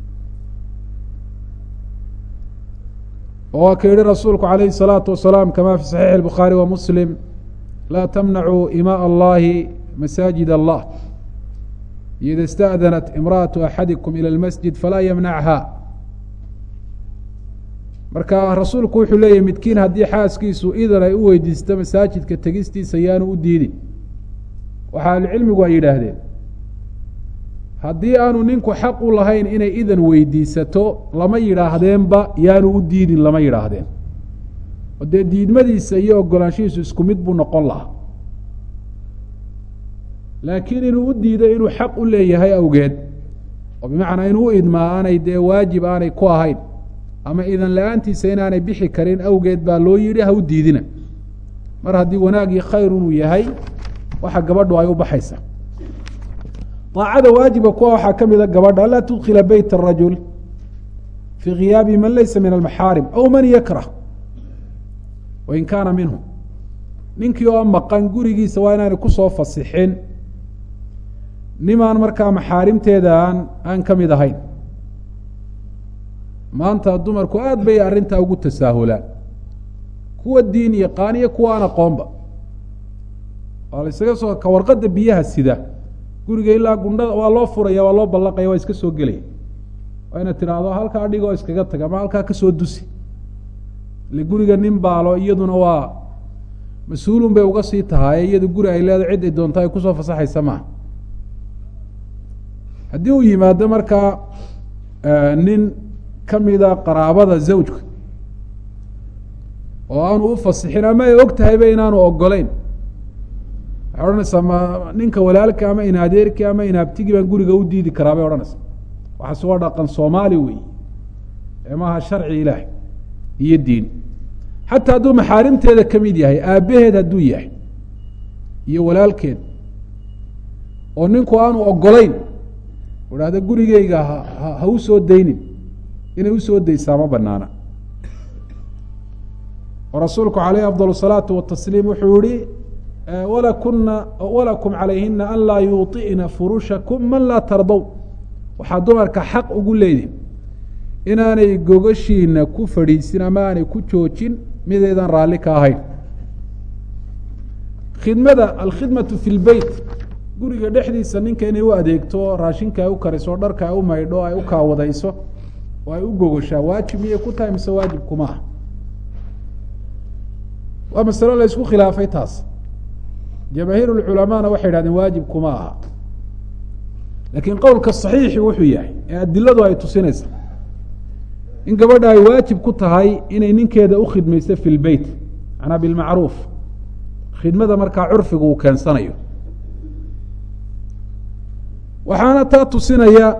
A: oo waa ka yihi rasuulku alayhi الsalaatu wasalaam kama fi saxiixi الbukhaari wa muslim laa tamnacuu imaء allahi masaajid allah ida اsta'danat imra'aةu axadikum ilى اlmasjid falaa ymnachha marka rasuulku wuxuu leeyahy midkiin haddii xaaskiisu idan ay u weydiisto masaajidka tegistiisa yaanu u diidin waxaa ahlucilmigu ay yidhaahdeen haddii aanu ninku xaq u lahayn inay idan weydiisato lama yidhaahdeenba yaanu u diidin lama yidhaahdeen oo dee diidmadiisa iyo ogolaanshihiisu isku mid buu noqon lahaa laakiin inuu u diido inuu xaq u leeyahay awgeed oo bimacnaa inuu u idmaa aanay dee waajib aanay ku ahayn ama idan la-aantiisa inaanay bixi karin awgeed baa loo yidhi ha u diidina mar haddii wanaagii khayr inuu yahay waxa gabadhu ay u baxaysa aacada waajiba kuwa waxaa ka mida gabadha anlaa tudkila beyt الrajul fii khiyaabi man laysa min almaxaarim aw man yakrah wain kaana minhu ninkii oo maqan gurigiisa waa inaanay kusoo fasixin nimaan markaa maxaarimteeda aan aan ka mid ahayn maanta dumarku aad bay arrintaa ugu tasaahulaan kuwa diin yaqaan iyo kuwa aan aqoonba waa la isaga soo ka warqadda biyaha sida guriga ilaa gundhada waa loo furaya waa loo ballaqaya waa iska soo gelaya waa inaad tidhaahdo halkaa dhigoo iskaga taga ama halkaa kasoo dusi ile guriga nin baalo iyaduna waa mas-uulun bay uga sii tahay iyadu guri ay leedahay cid ay doonto ay kusoo fasaxaysa maaha haddii uu yimaado markaa nin kamida qaraabada zawjka oo aanu u fasixin ama ay og tahayba inaanu ogoleyn waxay odhanaysaa ma ninka walaalka ama inadeerki ama inaabtigi baan guriga u diidi karaa bay odhanaysaa waxaase waa dhaqan soomaali wey ee maaha sharci ilaah iyo diin xataa hadduu maxaarimteeda ka mid yahay aabbaheed hadduu yahay iyo walaalkeed oo ninku aanu ogolayn idhahda gurigeyga ha ha u soo daynin inay usoo daysaa ma banaana oo rasuulku calayhi afdal الsalaatu watasliim wuxuu yihi walakuna walakum calayhina an laa yuuطi'na furushakum man laa tardow waxaa dumarka xaq ugu leedihin inaanay gogashiina ku fadhiisin ama aanay ku joojin midaydan raalli ka ahayn khidmada alkhidmatu fi lbeyt guriga dhexdiisa ninka inay u adeegto raashinka ay u kariso dharka ay u maydho ay u kaawadayso oo ay u gogoshaa waajib miyay ku tahay mise waajib kuma ah waa masalo la isku khilaafay taas jamaahiir lculamaana waxay idhahdeen waajib kuma aha laakiin qowlka saxiixi wuxuu yahay ee adiladu ay tusinaysa in gabadha ay waajib ku tahay inay ninkeeda u khidmayso fi lbeyt macnaa bilmacruuf khidmada markaa curfigu uu keensanayo waxaana taa tusinaya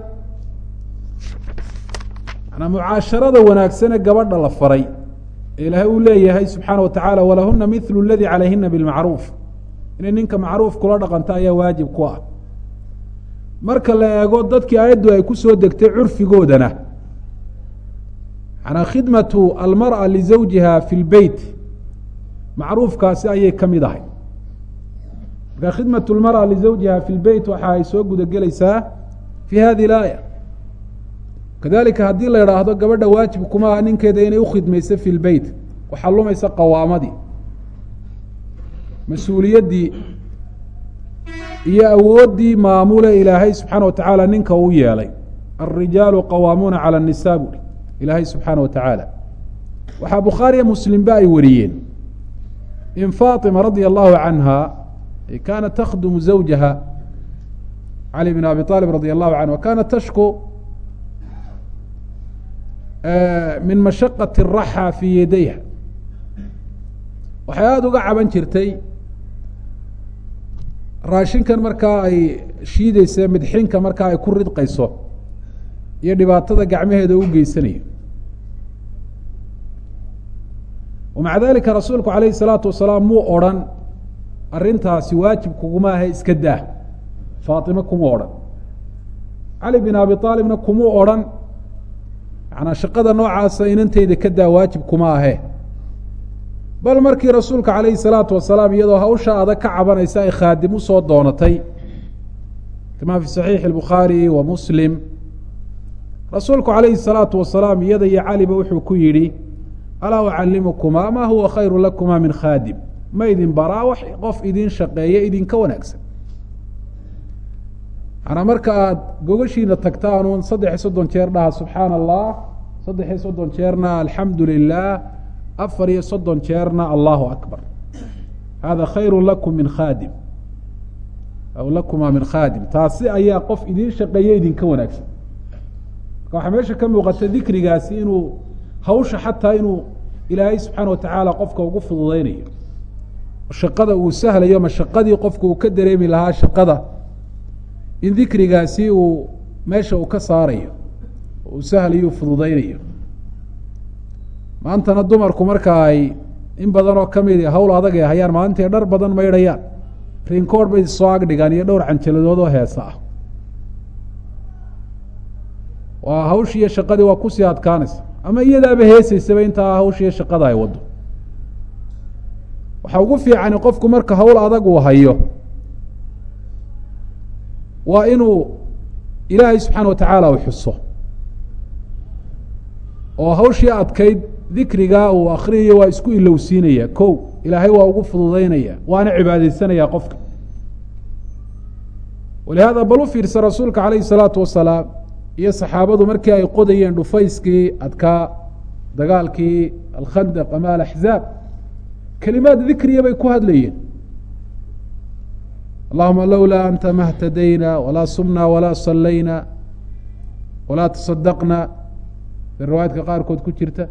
A: manaa mucaasharada wanaagsane gabadha la faray ee ilaahay uu leeyahay subxaana wa tacaala walahuna mithlu اladii calayhina bilmacruuf inay ninka macruuf kula dhaqanto ayaa waajib ku ah marka la eego dadkii aayaddu ay ku soo degtay curfigoodana manaa khidmatu almarأa lizawjiha fi lbeyt macruufkaasi ayay ka mid ahay marka khidmat lmarأa lizawjiha fi lbeyt waxa ay soo guda gelaysaa fi hadi اlaaya kadalika haddii la idhaahdo gabadha waajib kuma aha ninkeeda inay ukhidmayso fi lbeyt waxaa lumaysa qawaamadii mas-uuliyaddii iyo awooddii maamule ilaahay subxaana wa tacaala ninka uu yeelay alrijaalu qawaamuuna cala annisaa buuri ilaahay subxaana wa tacaala waxaa bukhaariya muslimba ay wariyeen in faatima radia allahu canha kaanat takhdumu zawjaha cali bn abi aalib radi allahu canhu wakaanat tashku min mashaqati raxa fii yadayha waxay aada uga caban jirtay raashinkan markaa ay shiideysa midxinka markaa ay ku ridqayso iyo dhibaatada gacmaheeda u geysanayo wamaca dalika rasuulku alayhi salaatu wasalaam muu odrhan arrintaasi waajib kuguma ahe iska daa faatima kuma odhan cali bin abi aalibna kumuu odrhan manaa shaqada noocaasa inanteyda ka daa waajib kuma ahe bal markii rasuulka calayhi salaatu wasalaam iyadoo hawsha adag ka cabanaysa ay khaadim usoo doonatay kama fi saxiixi albukhaari wa muslim rasuulku calayhi salaatu wasalaam iyada iyo caliba wuxuu ku yidhi alaa ucallimukumaa maa huwa khayru lakuma min khaadim ma idin baraa wax qof idin shaqeeya idinka wanaagsan manaa marka aada gogashiina tagtaanuun saddex iyo soddon jeer dhaha subxaana allah saddex iyo soddon jeerna alxamdu lilah afar iyo soddon jeerna allahu akbar hada khayru lakum min khaadim aw lakuma min khaadim taasi ayaa qof idin shaqeeya idinka wanaagsan marka waxaa meesha ka muuqata dikrigaasi inuu hawsha xataa inuu ilaahay subxaana watacaala qofka ugu fududeynayo shaqada uu sahlayo mashaqadii qofka uu ka dareemi lahaa shaqada in dikrigaasi uu meesha uu ka saarayo uu sahlayo fududeynayo maantana dumarku marka ay in badan oo kamid hawl adag ay hayaan maalintai dhar badan maydhayaan rinkoor bay soo agdhigaan iyo dhowr canjaladood oo heesa ah waa hawshii iyo shaqadii waa kusii adkaanaysa ama iyadaaba heeseysaba intaa hawshiiyo shaqada ay waddo waxaa ugu fiicani qofku marka hawl adag uu hayo waa inuu ilaahay subxaana watacaala u xuso oo hawshii adkayd dikrigaa uu akriyayo waa isku ilowsiinaya ko ilaahay waa ugu fududeynaya waana cibaadeysanaya qofka walihaada bal u fiirsa rasuulka calayhi salaatu wasalaam iyo saxaabadu markii ay qodayeen dhufayskii adkaa dagaalkii alkhandaq ama alaxzaab kelimaad dikriya bay ku hadlayeen allahuma lowlaa anta ma htadayna walaa sumna walaa sallayna walaa tasadaqna bay riwaayadka qaarkood ku jirta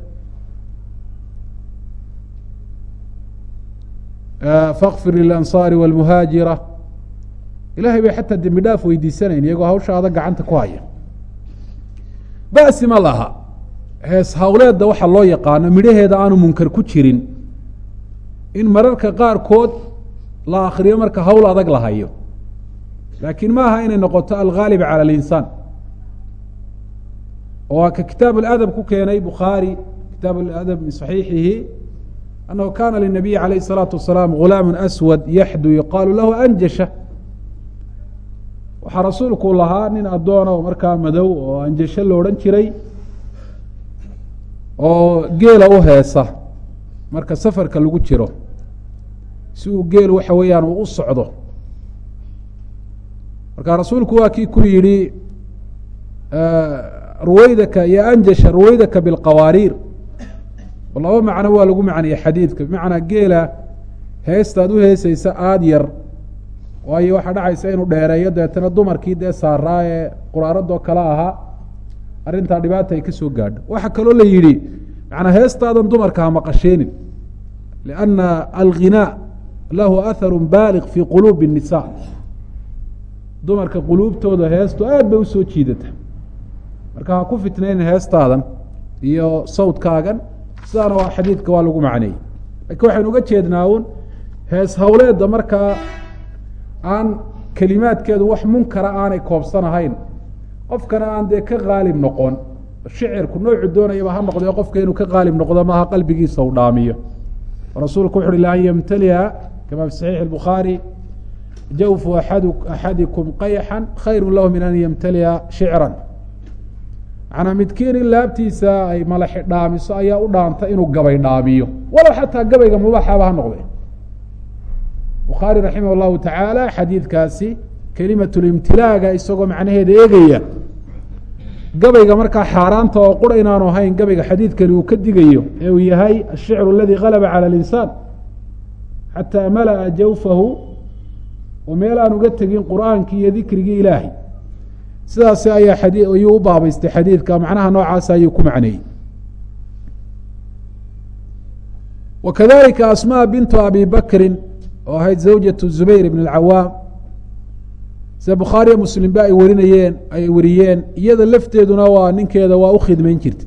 A: fakfir lilansaari walmuhaajira ilahay bay xataa dembi dhaaf weydiisanayn iyagoo hawsha adag gacanta ku haya basi ma laha hees hawleedda waxaa loo yaqaano midhaheeda aanu munkar ku jirin in mararka qaarkood la akriyo marka hawl adag la hayo laakiin ma aha inay noqoto alghaalib cala alinsaan oo ka kitaab aladab ku keenay bukhaari kitaab aladab min saxiixihi annahu kana linabiyi calayh الsalaatu wasalaam gulaamu aswad yaxdu yuqaalu lahu anjasha waxaa rasuulku lahaa nin addoona oo markaa madow oo anjasho lo odhan jiray oo geela u heesa marka safarka lagu jiro si uu geel waxa weeyaan uu u socdo marka rasuulku waa kii ku yidhi ruwaydaka iyo anjasha ruwaydaka bilqawaariir laba macno waa lagu macniyey xadiidka bimacnaa geela heestaad u heeseysa aada yar waayo waxaa dhacaysa inuu dheereeyo deetana dumarkii dee saaraa ee quraaradoo kale ahaa arrintaa dhibaata ay ka soo gaadho waxaa kaloo la yidhi manaa heestaadan dumarka ha maqasheenin lianna alghinaa lahu aharu baaliq fii quluubi الnisa dumarka quluubtooda heestu aad bay usoo jiidata marka ha ku fitnaynin heestaadan iyo sawdkaagan sidaana waa xadiidka waa lagu macneeyey lakiin waxaynu uga jeednaa un hees hawleedda markaa aan kelimaadkeedu wax munkara aanay koobsanahayn qofkana aan dee ka qaalib noqon shicirku noocu doonayaba ha noqdee qofka inuu ka qaalib noqdo maaha qalbigiisa u dhaamiyo rasuulku wuxu uhi lan yamtaliha kama fi saxiixi الbukhaari jawfu a- axadikum qayxan khayru lahu min an yamtaliha shicran macnaa midkiin in laabtiisa ay malaxi dhaamiso ayaa u dhaanta inuu gabay dhaamiyo walow xataa gabayga mubaaxaba ha noqde bukhaari raximah llahu tacaala xadiidkaasi kelimatlimtilaaga isagoo macnaheeda eegaya gabayga markaa xaaraanta oo qura inaanu ahayn gabayga xadiidkani uu ka digayo ee uu yahay ashicru aladi galaba cala alinsaan xataa mala'a jawfahu oo meel aan uga tegin qur'aankii iyo dikrigii ilaahay sidaas ayaa xadii ayuu u baabaystay xadiidka macnaha noocaas ayuu ku macneeyey wa kadalika asmaa bintu abi bakrin oo ahayd zawjatu zubayr ibn اlcawaam sida bukhaariya muslimba ay warinayeen ay wariyeen iyada lafteeduna waa ninkeeda waa u khidmayn jirtay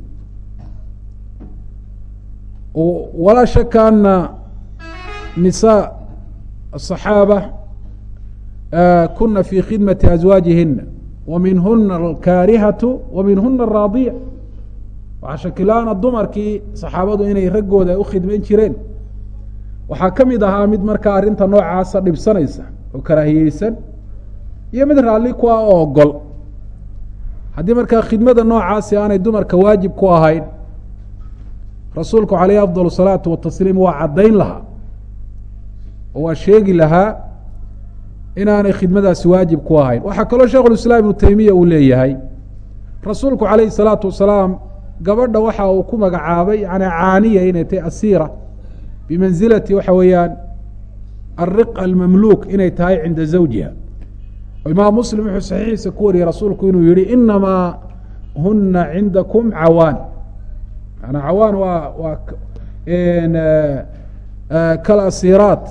A: walaa shaka ana nisaa aلصaxaaba kuna fi khidmati azwaajihina wa minhuna alkaarihatu wa minhuna araadiya waxaa shakilaana dumarkii saxaabadu inay raggooda u khidmayn jireen waxaa ka mid ahaa mid markaa arrinta noocaasa dhibsanaysa oo karaahiyeysan iyo mid raalli ku ah oo ogol haddii markaa khidmada noocaasi aanay dumarka waajib ku ahayn rasuulku calayhi afdal salaatu watasliim waa caddayn lahaa oo waa sheegi lahaa inaanay khidmadaasi waajib ku ahayn waxaa kaloo sheikhulislaam ibnu taymiya uu leeyahay rasuulku calayhi salaatu wasalaam gabadha waxa uu ku magacaabay yani caaniya inay tahay asiira bimanzilati waxa weeyaan alriq almamluuk inay tahay cinda zawjiha imaam muslim wuxuu saxiixiisa ku wariyey rasuulku inuu yihi inamaa huna cindakum cawaan manaa cawaan waa waa kalasiraat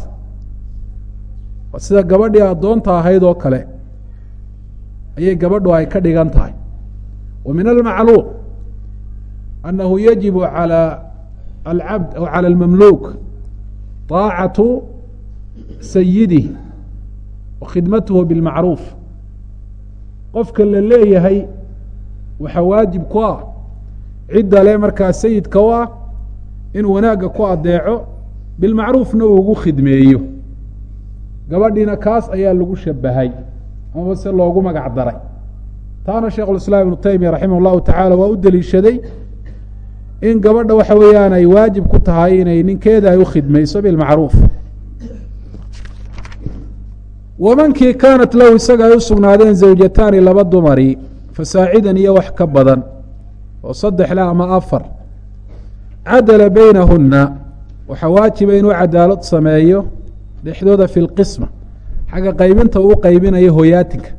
A: sida gabadhii addoonta ahayd oo kale ayay gabadhu ay ka dhigan tahay wa min almacluum anahu yajibu calى alcabd aw calى اlmamluuk طaacatu sayidih wa khidmatuhu bilmacruuf qofka la leeyahay waxaa waajib ku ah cidda le markaa sayidka u ah inuu wanaagga ku adeeco bilmacruufna uu ugu khidmeeyo gabadhiina kaas ayaa lagu shabahay amaba se loogu magac daray taana sheikhulislaam ibnu taymiya raximah اllahu tacaala waa u deliishaday in gabadha waxa weeyaan ay waajib ku tahay inay ninkeeda ay u khidmayso bilmacruuf wamankii kaanat lahu isaga ay u sugnaadeen zawjataani laba dumari fasaacidan iyo wax ka badan oo saddexle ama afar cadala beynahuna waxaa waajiba inuu cadaalad sameeyo dhexdooda fi lqisma xagga qaybinta uu qaybinayo hoyaatinka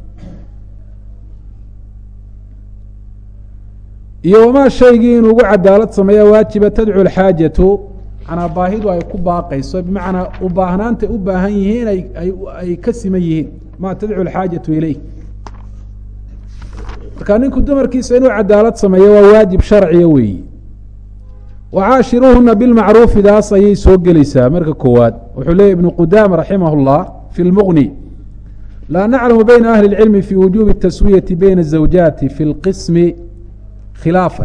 A: iyo wamaa shaygii inuu ugu cadaalad sameeya waajiba tadcu lxaajatu manaa baahidu ay ku baaqayso bimacnaa u baahnaanta u baahan yihiin ay ka siman yihiin ma tadcu lxaajatu ileyh marka ninku dumarkiisa inuu cadaalad sameeyo waa waajib sharciya weeyi wacaashiruuhuna bilmacruufidaas ayay soo gelaysaa marka koowaad wuxuu leeyay ibnu qudaama raximah اllah fi lmuqni laa naclamu bayna ahli اlcilmi fi wujubi taswiyati bayna الزawjaati fi اlqismi khilaafan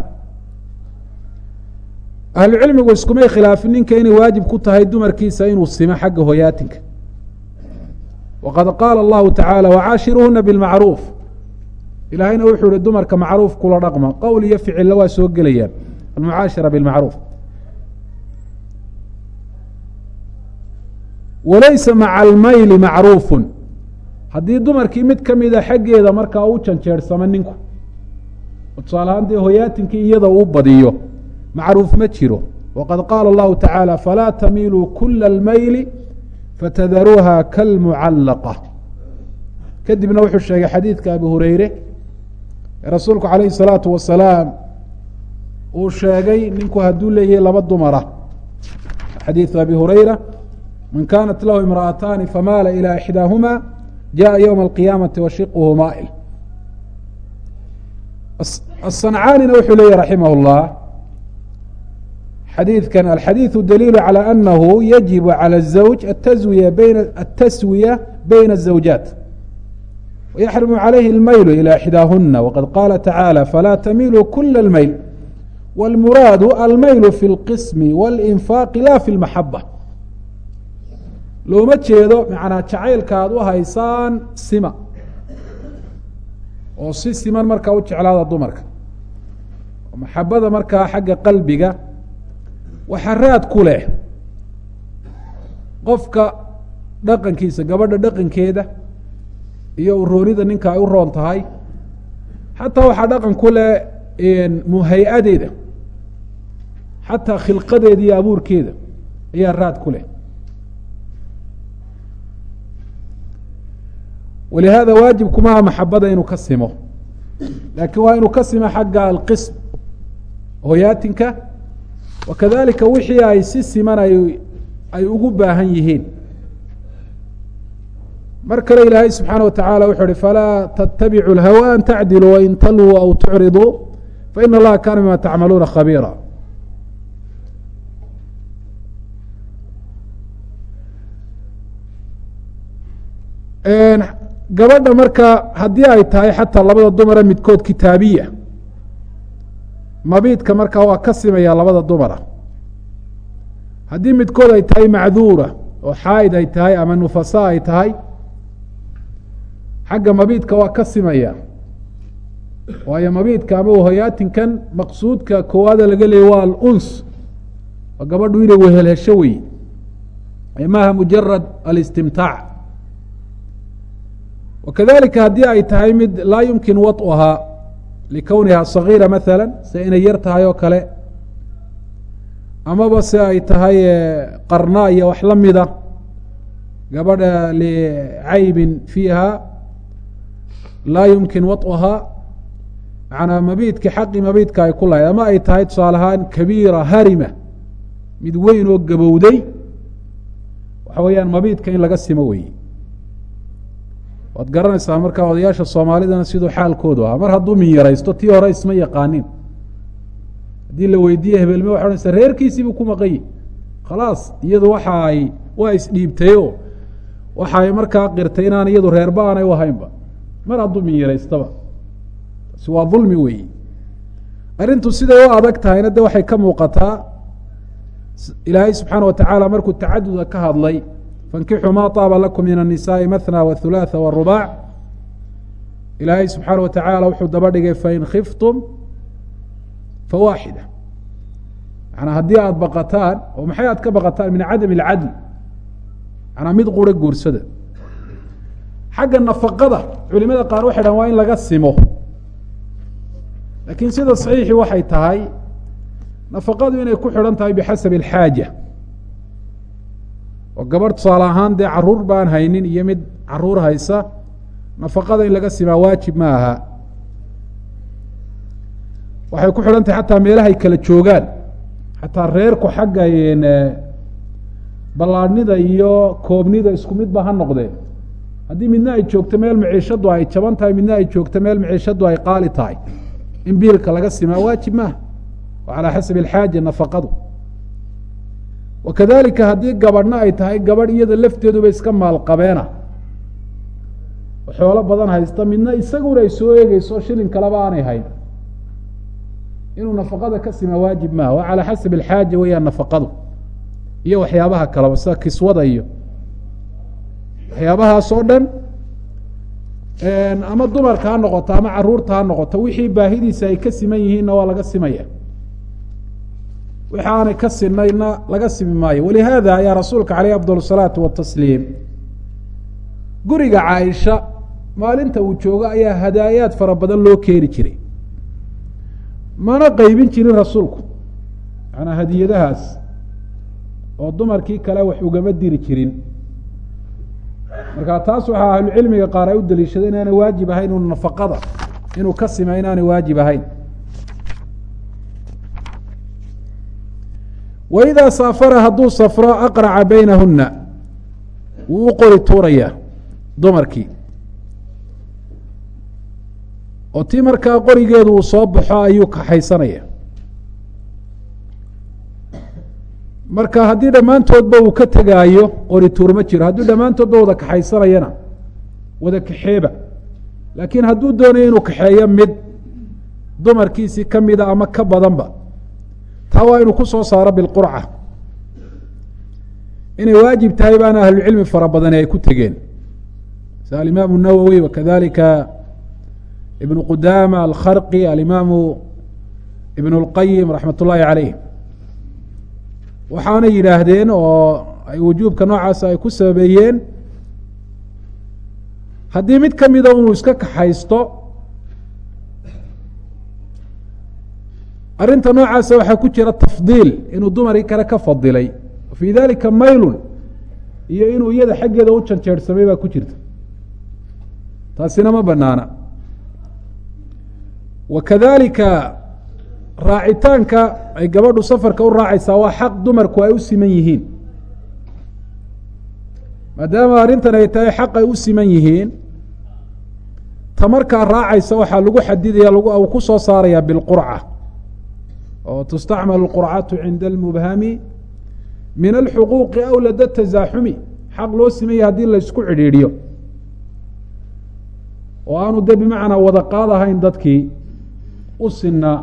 A: ahlucilmigu iskumay khilaafin ninka inay waajib ku tahay dumarkiisa inuu simo xagga hoyaatinka waqad qaala allahu tacaala wacaashiruuhuna bilmacruuf ilaahayna wuxuu ihi dumarka macruuf kula dhaqma qowl iyo ficilla waa soo gelayaan almucaashira bilmacruuf walaysa maca almayli macruufun haddii dumarkii mid ka mida xaggeeda markaa u janjeersamo ninku tusaale ahaan dee hoyaatinkii iyada uu badiyo macruuf ma jiro waqad qaala allahu tacaala falaa tamiiluu kula almayli fatadaruuha kalmucallaqa kadibna wuxuu sheegay xadiidka abi hureyre ee rasuulku calayhi salaatu wasalaam uu sheegay ninku hadduu leeyahay laba dumara xadiidu abi hureyra man kaanat lahu imra'ataani famaala ilى ixdaahuma jaءa ywma alqiyaamati washiquhu maa'il aلصancaanina wuxuu leeyahy raximah اllah xadiidkan alxadiiثu daliilu calى anahu yajibu calى الزawj ataswiya bayna ataswiya bayna الزawjaat ويxرم عalayhi الmayl إilى إxdaahuna وqad qاla tacaalى falaa tamiluu kula الmayl wاlmuraadu almayl fi اlqism wاlinfaaqi la fi اlmaxaba looma jeedo manaa jacaylka aad u haysaan sima oo si siman markaa u jeclaada dumarka maxabada markaa xagga qalbiga waxa raad ku leh qofka dhaqankiisa gabadha dhaqankeeda iyo uroonida ninka ay u roon tahay xataa waxaa dhaqan ku leh muhay-adeeda xataa khilqadeeda iyo abuurkeeda ayaa raad ku leh walihaada waajib kumaha maxabada inuu ka simo laakiin waa inuu ka simo xagga alqism hoyaatinka wakadalika wixii ay si siman ay ay ugu baahan yihiin mar kale ilaahay subxaana wa tacala wuxuu uhi falaa tattabicu lhawa an tacdiluu wain talwuu aw tucriduu faina allaha kaana bima tacmaluuna khabiira gabadha marka haddii ay tahay xataa labada dumara midkood kitaabiya mabiidka markaa waa ka simaya labada dumara haddii midkood ay tahay macduura oo xaaid ay tahay ama nufasa ay tahay xagga mabiidka waa ka simaya waayo mabiidka ama hoyaatinkan maqsuudka koowaada laga leeyay waa aluns oo gabadhu inay wehelhesho wey maaha mujarad alistimtaac wakadalika haddii ay tahay mid laa yumkin waطuhaa likowniha sagiira maala se inay yar tahay oo kale amaba se ay tahay qarna iyo wax la mida gabadha licaybin fiiha laa yumkin waطuhaa manaa mabiidki xaqi mabiidka ay ku lahayd ama ay tahay tusaale ahaan kabiira harima mid weyn oo gabowday waxa weeyaan mabiidka in laga simo weeye waad garanaysaa markaa odayaasha soomaalidana siduu xaalkoodu ahaa mar hadduu min yaraysto tii hore isma yaqaanin haddii la weydiiye hebelme waxa odhanaysa reerkiisiibuu ku maqanyi khalaas iyadu waxa ay waa isdhiibtayo waxa ay markaa qirtay inaan iyadu reerba aanay u ahaynba mar hadduu min yaraystaba taasi waa dulmi weeye arrintu siday u adag tahayna de waxay ka muuqataa ilaahay subxaana wa tacaala markuu tacaduda ka hadlay fankixuu ma طaaba lakum min الnisaءi maثnى wاthulaaثa wالrubaac ilaahay subxaana wa tacaala wuxuu daba dhigay fain khiftum fawaaxida manaa haddii aada baqataan oo maxay aad ka baqataan min cadam اlcadl manaa mid qura guursada xagga nafaqada culimada qaar waxay dhahan waa in laga simo laakiin sida صaxiixi waxay tahay nafaqadu inay ku xidhan tahay bixasabi اlxaaja oo gabadh tusaale ahaan dee caruur baan haynin iyo mid caruur haysa nafaqada in laga simaa waajib ma aha waxay ku xidhan tahay xataa meelahay kala joogaan xataa reerku xagga ballaadhnida iyo koobnida isku midba ha noqdee haddii midna ay joogto meel maciishadu ay jaban tahay midna ay joogto meel maciishadu ay qaali tahay in biilka laga simaa waajib maaha oo calaa xasabi alxaaja nafaqadu wakadalika haddii gabadhna ay tahay gabadh iyada lafteeduba iska maalqabeena xoolo badan haysta midna isaguna ay soo eegeyso shilin kaleba aanay hayn inuu nafaqada ka sima waajib maaha waa calaa xasabi alxaaja weeyaan nafaqadu iyo waxyaabaha kaleba sida kiswada iyo waxyaabahaas oo dhan ama dumarka ha noqoto ama caruurta ha noqoto wixii baahidiisa ay ka siman yihiinna waa laga simaya wixi aanay ka sinayna laga simi maayo walihaada ayaa rasuulka caleyh afdal الsalaatu watasliim guriga caaisha maalinta uu joogo ayaa hadaayaad fara badan loo keeni jiray mana qeybin jirin rasuulku manaa hadiyadahaas oo dumarkii kale wax ugama diri jirin marka taas waxaa ahlucilmiga qaar ay u daliishada inaanay waajib ahayn inu nafaqada inuu ka sima inaanay waajib ahayn waidaa saafara hadduu safro aqraca baynahuna wuu u qori tuurayaa dumarkii oo tii markaa qorigeedu uu soo baxo ayuu kaxaysanaya marka haddii dhammaantoodba uu ka tegaayo qori tuur ma jiro hadduu dhammaantoodba wada kaxaysanayana wada kaxeeba laakiin hadduu doonayo inuu kaxeeyo mid dumarkiisii ka mida ama ka badanba taa waa inuu ku soo saaro bilqurca inay waajib tahay baana ahlucilmi fara badani ay ku tegeen sida alimaamu nawowi wakadalika ibnu qudama alkharqi alimaamu ibn اlqayim raxmat ullaahi caleyh waxaana yidhaahdeen oo ay wujuubka noocaas ay ku sababeeyeen haddii mid ka mida inuu iska kaxaysto arrinta noocaasa waxaa ku jira tafdiil inuu dumarii kale ka fadilay fii dalika maylun iyo inuu iyada xaggeeda u janjeersamay baa ku jirta taasina ma banaana wa kadalika raacitaanka ay gabadhu safarka u raacaysaa waa xaq dumarku ay u siman yihiin maadaama arrintan ay tahay xaq ay u siman yihiin ta markaa raacaysa waxaa lagu xadidaya uu ku soo saaraya bilqurca oo tustacmal اlqurcatu cinda almubhami min alxuquuqi aw lada tasaaxumi xaq loo simaya haddii laysku cidhiidhiyo oo aanu de bimacnaa wada qaadahayn dadkii u sinaa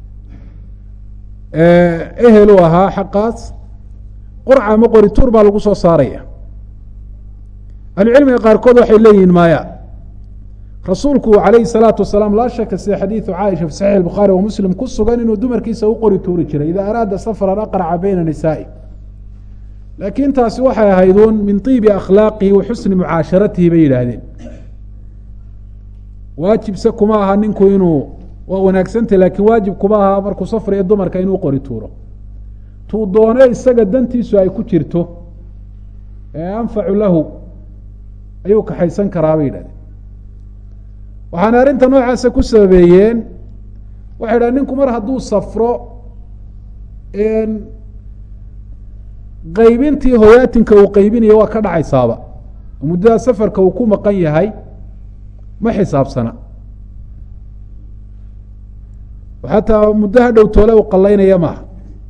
A: ehel u ahaa xaqaas qurca ama qorituur baa lagu soo saaraya ahlucilmiga qaarkood waxay leeyihiin maya rasuulku calayhi salaatu wasalaam laa shaka sida xadiidu caaisha fi saxiix bukhaari wa muslim ku sugan inuu dumarkiisa u qori tuuri jiray idaa araada safaran aqraca bayna nisaa'i laakiin taasi waxay ahayduun min tiibi akhlaaqihi wa xusni mucaasharatihi bay yidhaahdeen waajibse kuma aha ninku inuu waa wanaagsantah laakiin waajib kuma aha markuu safriyo dumarka inuu qori tuuro tuu doone isaga dantiisu ay ku jirto ee anfacu lahu ayuu kaxaysan karaa bay yidhahdeen waxaana arrinta noocaasa ku sababeeyeen waxay dhaha ninku mar hadduu safro qaybintii hoyaatinka uu qaybinayo waa ka dhacaysaaba muddada safarka uu ku maqan yahay ma xisaabsana xataa muddo ha dhow toole u qalaynaya maaha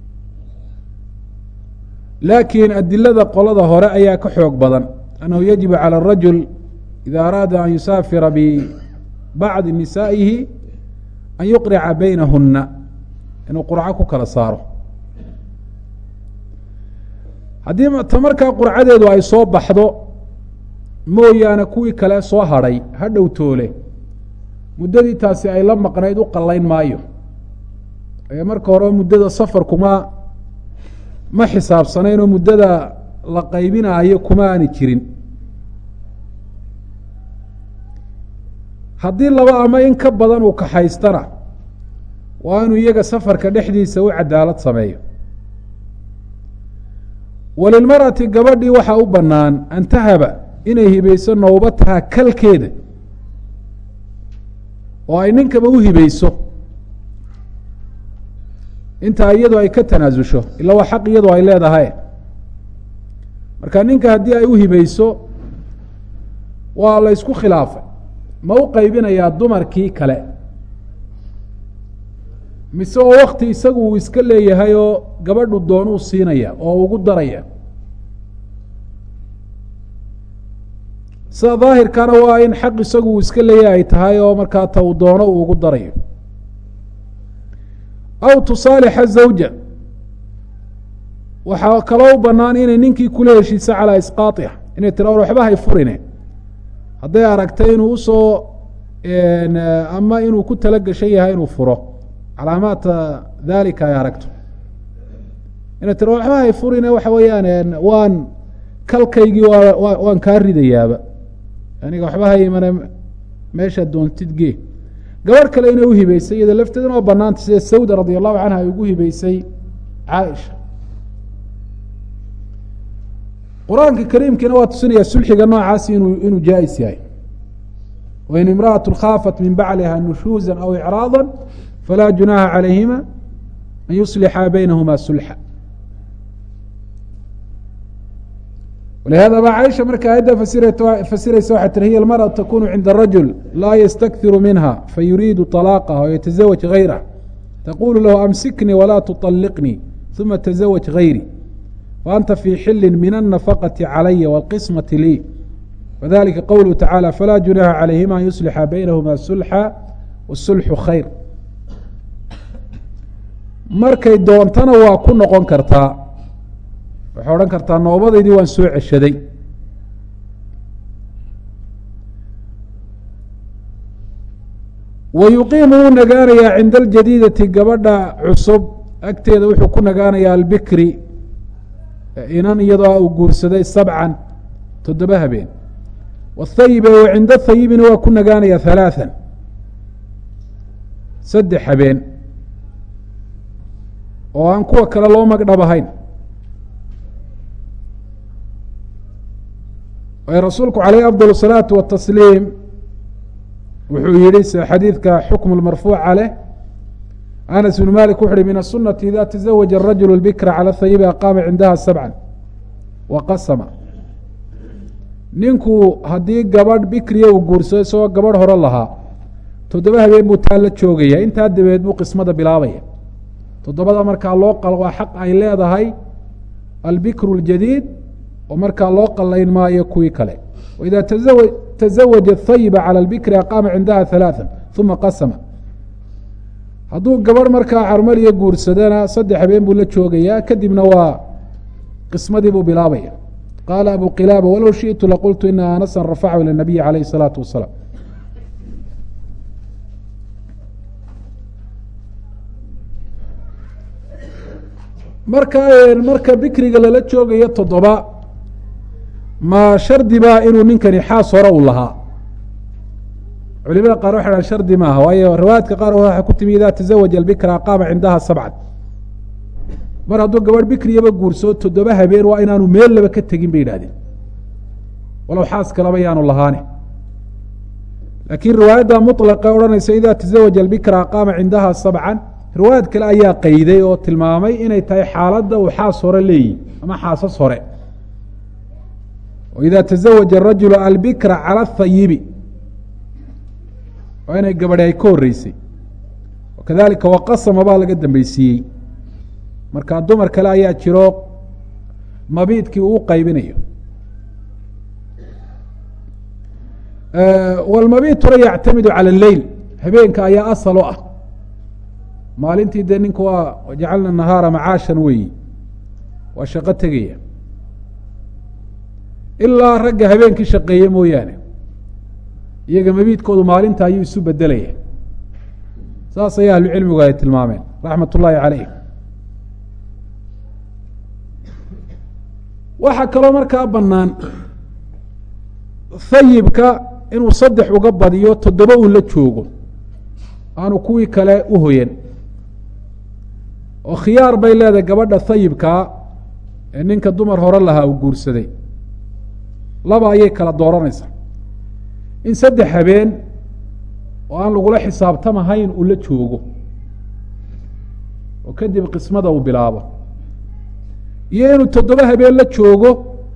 A: laakiin adilada qolada hore ayaa ka xoog badan annahu yajibu calى الrajul ida araada an yusaafira bibacdi nisaa'ihi an yuqrica baynahuna inuu qurco ku kala saaro haddii ta markaa qurcadeedu ay soo baxdo mooyaane kuwii kale soo hadhay ha dhow toole muddadii taasi ay la maqnayd u qallayn maayo ee marka hore muddada safarkuma ma xisaabsanayn oo muddada la qaybinaayo kuma aani jirin haddii laba ama in ka badan uu kaxaystana waa inuu iyaga safarka dhexdiisa u cadaalad sameeyo walilmar'ati gabadhii waxaa u bannaan an tahaba inay hibayso nowbataha kalkeeda oo ay ninkaba u hibayso intaa iyadu ay ka tanaasusho ila waa xaq iyadu ay leedahay marka ninka haddii ay u hibayso waa la ysku khilaafay ma u qaybinayaa dumarkii kale mise oo wakti isagu uu iska leeyahay oo gabadhu doonuu siinaya oo ugu daraya sida daahirkana waa in xaq isagu uu iska leeyahay ay tahay oo markaa ta uu doono uu ugu darayo aw tusaalixa zawja waxaa kaloo u bannaan inay ninkii kula heshiisa calaa isqaaiha inay tira or waxba hay furine hadday aragtay inuu usoo ama inuu ku tala gashan yahay inuu furo calaamaadka dalika ay aragto inay tira waxba hay furine waxa weeyaan waan kalkaygii waa waan kaa ridayaaba aniga waxba haymane meeshaad doontid gee gabarh kale inay uhibeysay iyadoo lafteeduna waa banaanta sida sawda radi allahu canha ay ugu hibeysay caaisha qur-aanka kariimkiina waa tusinaya sulxiga noocaasi inuu inuu jaa-is yahay wain imra'atu khaafat min bacliha nushuuza aw icraada falaa junaaha calayhima an yuslixa baynahuma sulxa walihada ba caaisha marka aayadda fasiraysa waxay tiri hiya almarأa takunu cinda rajul laa ystakhiru minha fayuriidu طalaaqaha waytazawaj gayrah taqulu lahu amsiknii walaa tuطaliqnii uma tazawaj gayri faanta fii xili min الnafaqaةi calaya wاlqismaةi lii wadalika qowluhu tacaalى falaa junaaha calayhima an yuslixa baynahuma sulxa wاsulxu khayr markay doontana waa ku noqon kartaa waxay odhan kartaa noobadaydii waan soo ceshaday wa yuqiimu wuu nagaanayaa cinda aljadiidati gabadha cusub agteeda wuxuu ku nagaanayaa albikri inan iyadoo uu guursaday sabcan toddoba habeen wthayibe wa cinda thayibina waa ku nagaanaya halaathan saddex habeen oo aan kuwa kale loo magdhab ahayn ay rasuulku calayh afdal الsalaatu watasliim wuxuu yihi s xadiidka xukm marfuuca leh anas bn malik wuxu uhi min asunati ida taزawaja الrajul اlbikra calى hayibi aqaama cindaha sabca waqasama ninku haddii gabadh bikriya uu guursado isagoo gabadh hore lahaa toddoba habeen buu taa la joogaya intaa dabeed buu qismada bilaabaya toddobada markaa loo qal waa xaq ay leedahay albikru اljadiid oo markaa loo qalayn maayo kuwii kale waida tazawaja hayiba calى اlbikri aqaama cindaha ثalaaثa uma qasama hadduu gabadh markaa carmaliya guursadana saddex habeen buu la joogayaa kadibna waa qismadii buu bilaabaya qaala abu qilaaba walow shiئtu laqultu ina anasan rafachu ilى الnabiyi calayh الsalaatu wasalaam marka marka bikriga lala joogayo toddoba ma shardi baa inuu ninkani xaas hore u lahaa culimada qaar waxay dhahan shardi maaha waayo riwaayaadka qaar waxaa ku timi ida tazawaja albikra aqaama cindaha sabcan mar hadduu gabadh bikriyaba guursado toddoba habeen waa inaanu meel laba ka tegin bay yidhahdeen walow xaas kalaba yaanu lahaane laakiin riwaayadda muطlaqa odhanaysa ida tazawaja albikra aqaama cindaha sabcan riwaayad kale ayaa qeyday oo tilmaamay inay tahay xaaladda uu xaas hore leeyihi ama xaasas hore ida tazawaja arajulu albikra cala ahayibi waa inay gabadhi ay ka horeysay kadalika waqasama baa laga dambeysiiyey marka dumar kale ayaa jiro mabiidkii uu qaybinayo wlmabiid hore yactamidu cala leyl habeenka ayaa asal u ah maalintii dee ninku waa jacalna nahaara macaashan weeyi waa shaqo tegaya ilaa ragga habeenkii shaqeeye mooyaane iyaga mabiidkoodu maalinta ayuu isu bedelaya saas ayaa ahlucilmigu ay tilmaameen raxmat ullaahi caleyh waxaa kaloo markaa bannaan hayibka inuu saddex uga badiyo toddoba uu la joogo aanu kuwii kale u hoyan oo khiyaar bay leedahay gabadha hayibkaa ee ninka dumar hore lahaa uu guursaday laba ayay kala dooranaysaa in saddex habeen oo aan lagula xisaabtamahayn uu la joogo oo kadib qismada uu bilaabo iyo inuu toddoba habeen la joogo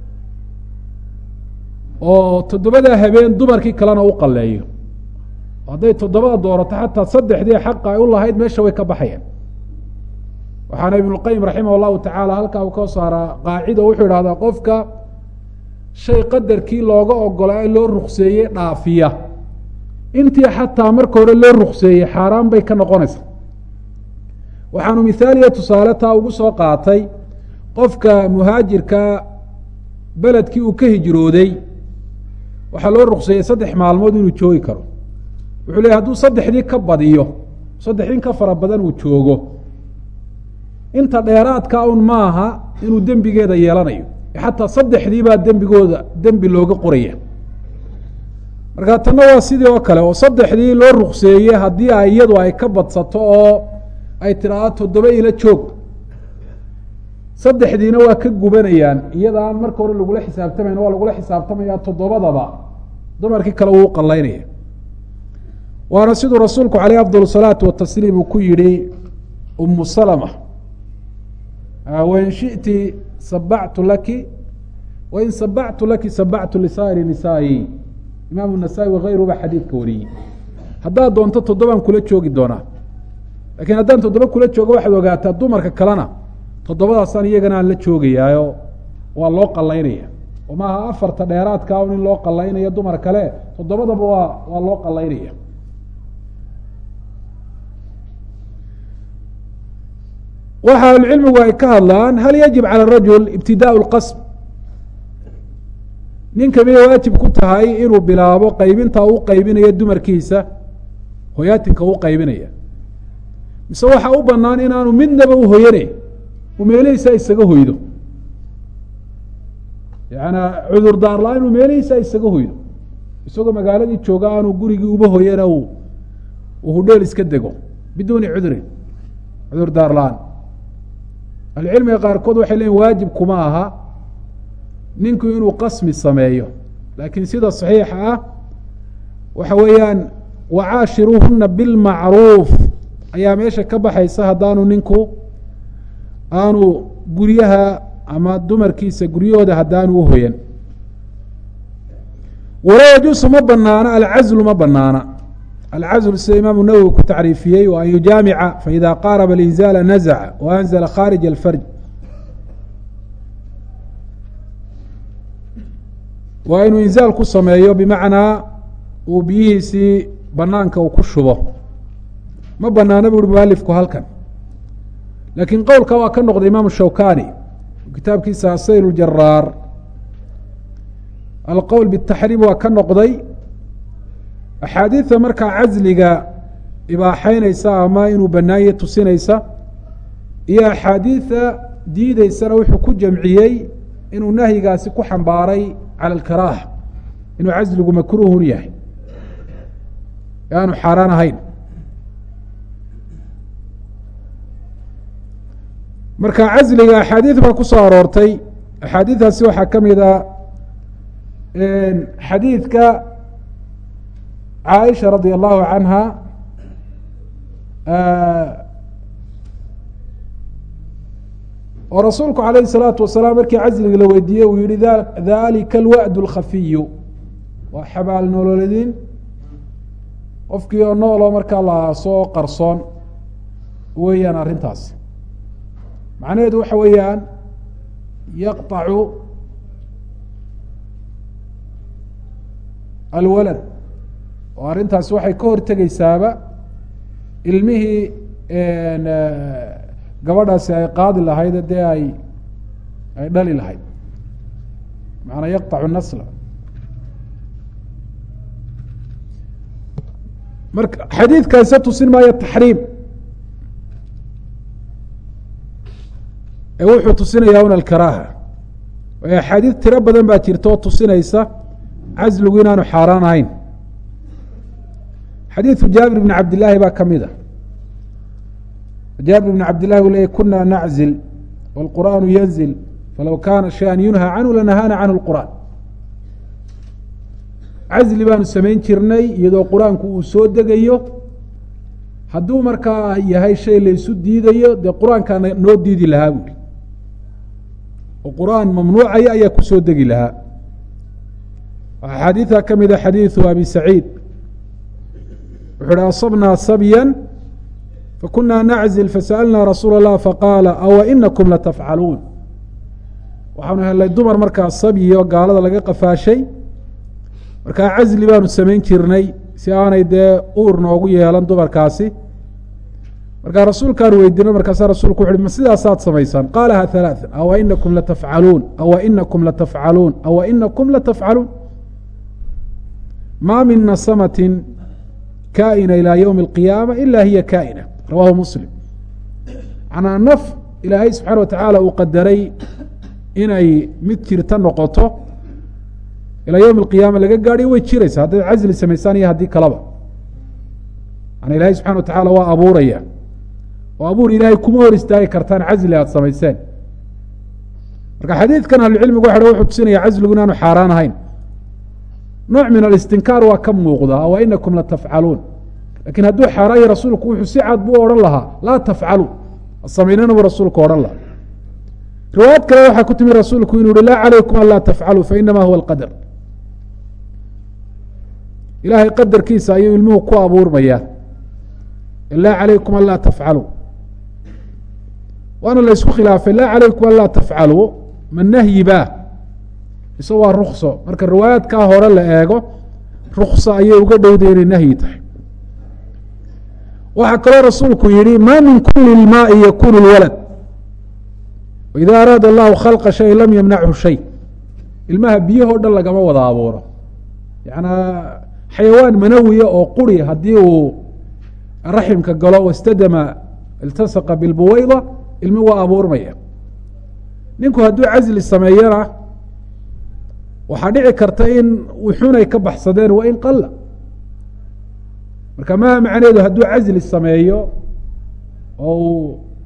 A: oo toddobada habeen dumarkii kalena u qaleeyo hadday toddobada doorato xataa saddexdii xaqa ay u lahayd meesha way ka baxayaan waxaana ibnuqayim raximah llahu tacaala halkaa uu ka saaraa qaacida wuxuu idhahdaa qofka shay qadarkii looga ogolaa loo rukseeyey dhaafiya intii xataa marka hore loo rukseeyey xaaraan bay ka noqonaysaa waxaanu mithaaliya tusaale taa ugu soo qaatay qofka muhaajirka beledkii uu ka hijrooday waxaa loo rukseeyey saddex maalmood inuu joogi karo wuxuu leeyay hadduu saddexdii ka badiyo saddex in ka fara badan uu joogo inta dheeraadka un maaha inuu dembigeeda yeelanayo xataa saddexdii baa dembigooda dembi looga qoraya marka tanna waa sidii oo kale oo saddexdii loo rukseeyey haddii ay iyadu ay ka badsato oo ay tidhaahdo toddoba ila joog saddexdiina waa ka gubanayaan iyadaan marka hore lagula xisaabtamayn waa lagula xisaabtamaya toddobadaba dumarkii kale wuu qalaynaya waana siduu rasuulku caleyh afdal salaatu watasliim uu ku yihi umu salma wain shiti sabactu laki wain sabactu laki sabactu lisaa'iri nisaa'i imaamu nasaa-i wakayruhu baa xadiidka wariyey haddaad doonto toddobaan kula joogi doonaa lakiin haddaan toddoba kula joogo waxaad ogaataa dumarka kalena toddobadaasaan iyagana aan la joogayaayo waa loo qalaynaya oo maaha afarta dheeraadka un in loo qalaynayo dumar kale toddobadaba waa waa loo qalaynaya waxa ahlucilmigu ay ka hadlaan hal yajib calى rajul ibtidaء اlqasm ninka miyay waajib ku tahay inuu bilaabo qaybinta uu qaybinayo dumarkiisa hoyaatinka u qaybinaya mise waxaa u banaan inaanu midnaba u hoyane uu meelihiisa isaga hoydo yaana cudur daar la-aan inuu meelihiisa isaga hoydo isagoo magaaladii jooga aanu gurigii uba hoyana uu hudheel iska dego biduuni cudrin cudur daar la-aan ahlucilmiga qaarkood waxay leeyiin waajib kuma aha ninku inuu qasmi sameeyo laakiin sida saxiixa ah waxa weeyaan wacaashiruuhuna bilmacruuf ayaa meesha ka baxaysa haddaanu ninku aanu guryaha ama dumarkiisa guryahooda haddaanu u hoyan walaa yajuusu ma banaana alcazlu ma banaana alcazlu sida imaamu nawowi ku tacriifiyey wa an yujaamica faida qaaraba alinzaala nazaca wa anzla khaarij alfarj waa inuu inzaal ku sameeyo bimacnaa uu biyihiisii banaanka uu ku shubo ma banaana bu uhi mualifku halkan laakiin qowlka waa ka noqday imaamu shawkani kitaabkiisa asayl ljaraar alqowl bitaxriim waa ka noqday axaadiida markaa casliga ibaaxeynaysa ama inuu banaanye tusinaysa iyo axaadiida diideysana wuxuu ku jamciyey inuu nahyigaasi ku xambaaray cala alkaraaha inuu casligu makruuhun yahay e aanu xaaraan ahayn marka casliga axaadiid baa ku soo aroortay axaadiidaasi waxaa ka mid a xadiidka caaisha radia allahu canha oo rasuulku alayhi الsalaatu wasalaam markii casliga la weydiiyey uu yihi dalika alwa'd اlkhafiyu waa xabaal nololedin qofkii oo nooloo markaa la soo qarsoon weeyaan arrintaas macnaheedu waxa weeyaan yaqطacu alwalad oo arrintaasi waxay ka hortegeysaaba ilmihii gabadhaasi ay qaadi lahayd dee ay ay dhali lahayd macanaa yaqطacu nasla marka xadiidkaase tusin maayo taxriim ee wuxuu tusinayaa un alkaraaha waayo axaadiid tiro badan baa jirta oo tusinaysa casligu inaanu xaaraan ahayn xadiidu jaabir bn cabd illaahi baa ka mid a jaabir bn cabd llahi u leeyay kuna naczil wاlqur'aanu yanzil falow kaana shay-an yunhى canhu lanahaana canhu اlqur'an casli baanu samayn jirnay iyadoo qur-aanku uu soo degayo hadduu markaa yahay shay laysu diidayo dee qur-aankaa noo diidi lahaa buuli oo qur-aan mamnuucaya ayaa kusoo degi lahaa waxaa xadiida ka mida xadiidu abi saciid wuxuu uhi asabnaa sabya fakunaa naczil fasa'alnaa rasuula اllah faqaala awa inakum latafcaluun waxaanu helnay dumar markaa sabyi oo gaalada laga qafaashay markaa casli baanu samayn jirnay si aanay dee uur noogu yeelan dumarkaasi markaa rasuulkaan weydiino markaasa rasulku wuxu uhi ma sidaasaad samaysaan qaalaha halaaa awa inakum latafcaluun awa inakum latafcaluun awa inakum latafcaluun ma min nasamatin kaa'ina ilaa ywmi اlqiyaama ila hiya kaa'ina rawahu muslim manaa naf ilaahay subxaana wa tacaala uu qadaray inay mid jirta noqoto ilaa ywmi اlqiyaama laga gaadhiyo way jiraysa haddaad casli samaysaan iyo haddii kalaba manaa ilahay subxana wa tacaala waa abuuraya oo abuur ilaahay kuma hor istaagi kartaan casli aad samayseen marka xadiidkan ahlucilmigu waxa wuxuu tusinaya casligu inaanu xaaraan ahayn nooc min alistinkaar waa ka muuqda wa inakum latafcaluun lakiin hadduu xaaraan yahy rasuulku wuxuu si cad buu odhan lahaa laa tafcalu samaynana buu rasuulku odhan lahaa riwaayad kale waxaa ku timi rasuulku inuu yihi laa calaykum an laa tafcaluu fainama huwa alqadar ilaahay qadarkiisa ayuu ilmuhu ku abuurmayaa laa calaykum an laa tafcaluu waana la isku khilaafay laa calaykum an laa tafcaluu ma nahyi ba mise waa rukso marka riwaayaadkaa hore la eego rukso ayay uga dhowday inay nahyi tahay waxaa kaloo rasuulku yihi ma min kuli lmaai yakunu lwalad waida araada allahu khalqa shay lam yamnachu shay ilmaha biyahoo dhan lagama wada abuuro yanaa xayawaan manawiya oo quri haddii uu raximka galo wastadama iltasaqa bilbuweyda ilmi waa abuurmaya ninku hadduu casli sameeyana waxaa dhici karta in wuxunay ka baxsadeen wa in qala marka maha macneedu hadduu casli sameeyo oo uu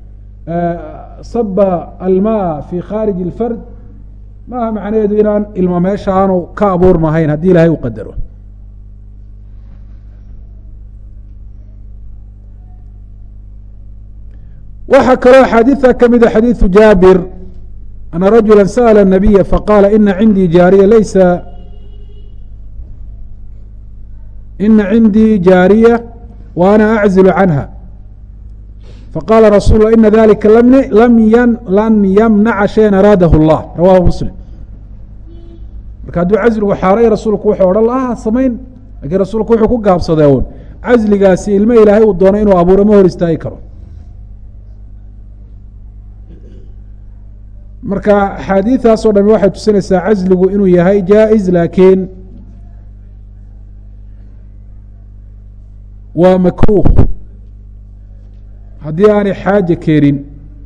A: saba almaa fi khaarij اlfard maaha macnaheedu inaan ilmo meesha aanu ka abuurmahayn haddii ilaahay u qadaro waxaa kaloo axaadiida ka mida xadiiثu jaabir ana rajula sأla الnabiya faqaala ina cindii jaariya laysa ina cindii jaariya wa ana aczilu canha faqala rasul la ina dalika lan yamnaca shayan araadahu اllah rawahu muslim marka hadduu casligu xaaray rasuulku wuxuu odhan lahaa samayn lakiin rasuulku wuxuu ku gaabsadee un casligaasi ilmo ilaahay uu doono inuu abuuro ma hor istaagi karo marka axaadiidaas o dhami waxay tusinaysaa casligu inuu yahay jaa-is laakiin waa makruuh haddii aanay xaaje keenin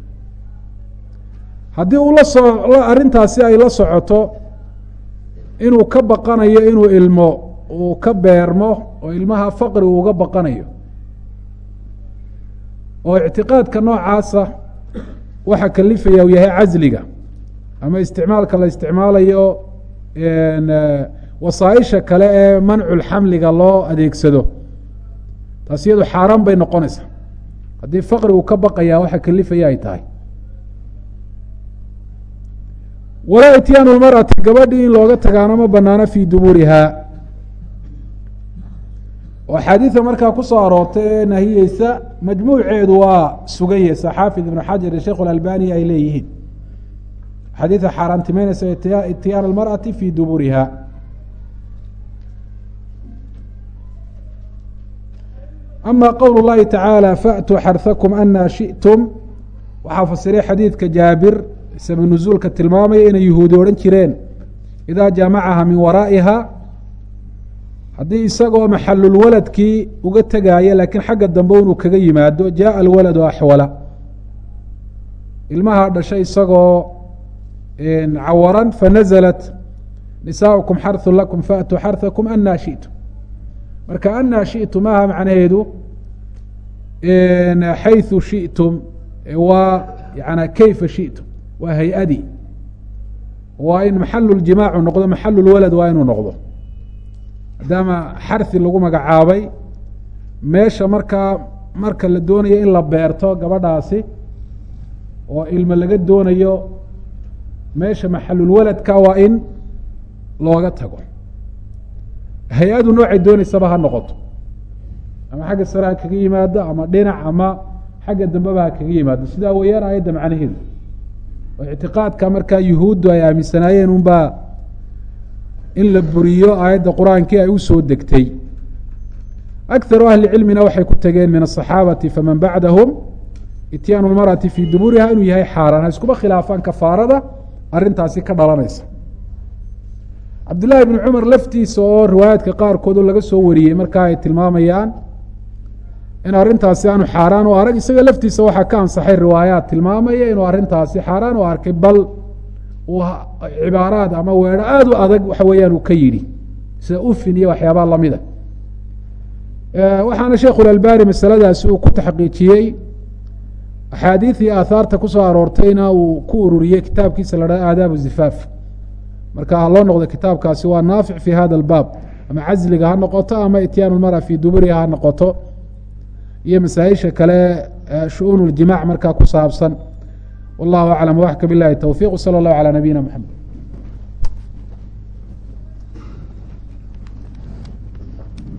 A: haddii uu la soo arrintaasi ay la socoto inuu ka baqanayo inuu ilmo uu ka beermo oo ilmaha faqri uu uga baqanayo oo ictiqaadka noocaasa waxa kalifaya uu yahay casliga ama isticmaalka la isticmaalayo wasaaisha kale ee manculxamliga loo adeegsado taas iyadu xaaraan bay noqonaysaa haddii faqri uu ka baqaya waxa kalifaya ay tahay walaa ityaanu lmar'ati gabadhii in looga tagaano ma banaano fii duburihaa oo axaadiida markaa ku soo aroortay ee nahiyeysa majmuuceedu waa suganyeysa xaafid ibnu xajar iyo sheikh اlalbani ay leeyihiin axaadiida xaaraantimeynaysa ityaan almarأati fii duburiha ama qowl اllahi tacaalى faأtuu xarhakum ana shiئtum waxaa fasiray xadiidka jaabir sabi nuzuulka tilmaamaya inay yuhuudi odhan jireen idaa jaamacaha min waraa'iha haddii isagoo maxalulwaladkii uga tegaaya laakiin xagga dambe inuu kaga yimaado jaءa alwaladu axwala ilmaha dhashay isagoo cawaran fanaزlat nisaaukum xarثu lakum faatuu xarثakum ana shiئtum marka ana shiئtum maaha macnaheedu xayثu shiئtum waa yana kayfa shiئtum waa hay-adii waa in maxalulجimaacu noqdo maxalulwalad waa inuu noqdo maadaama xarhi lagu magacaabay meesha markaa marka la doonayo in la beerto gabadhaasi oo ilmo laga doonayo meesha maxalulwaladka waa in looga tago hay-adu noocay dooneysaba ha noqoto ama xagga sare ha kaga yimaado ama dhinac ama xagga dambeba ha kaga yimaado sidaa weeyaan aayadda macnaheedu oo ictiqaadka markaa yuhuuddu ay aaminsanaayeen unbaa in la buriyo aayadda qur-aankii ay usoo degtay akaru ahli cilmina waxay ku tegeen min asaxaabati faman bacdahum ityaanu lmarأati fii duburiha inuu yahay xaaraan ha iskuba khilaafaan kafaarada arrintaasi ka dhalanaysa cabdullaahi bni cumar laftiisa oo riwaayaadka qaarkoodu laga soo wariyey markaa ay tilmaamayaan in arrintaasi aanu xaaraan u arag isaga laftiisa waxaa ka ansaxay riwaayaat tilmaamaya inuu arrintaasi xaaraan u arkay bal uu cibaaraad ama weedho aada u adag waxa weeyaan uu ka yidhi sida ufin iyo waxyaabaa lamida waxaana sheikhu lalbani masaladaasi uu ku taxqiijiyey axaadiid iyo aahaarta kusoo aroortayna uu ku ururiyey kitaabkiisa la dhaha aadaabu zifaaf marka ha loo noqdo kitaabkaasi waa naafic fi hada albaab ama casliga ha noqoto ama ityaanu lmara fii duburiha ha noqoto iyo masaa-isha kale shu-uun اljimac markaa ku saabsan wallahu aclam waxka bilahi towfiq wsala اllahu calى nabiyina mxamed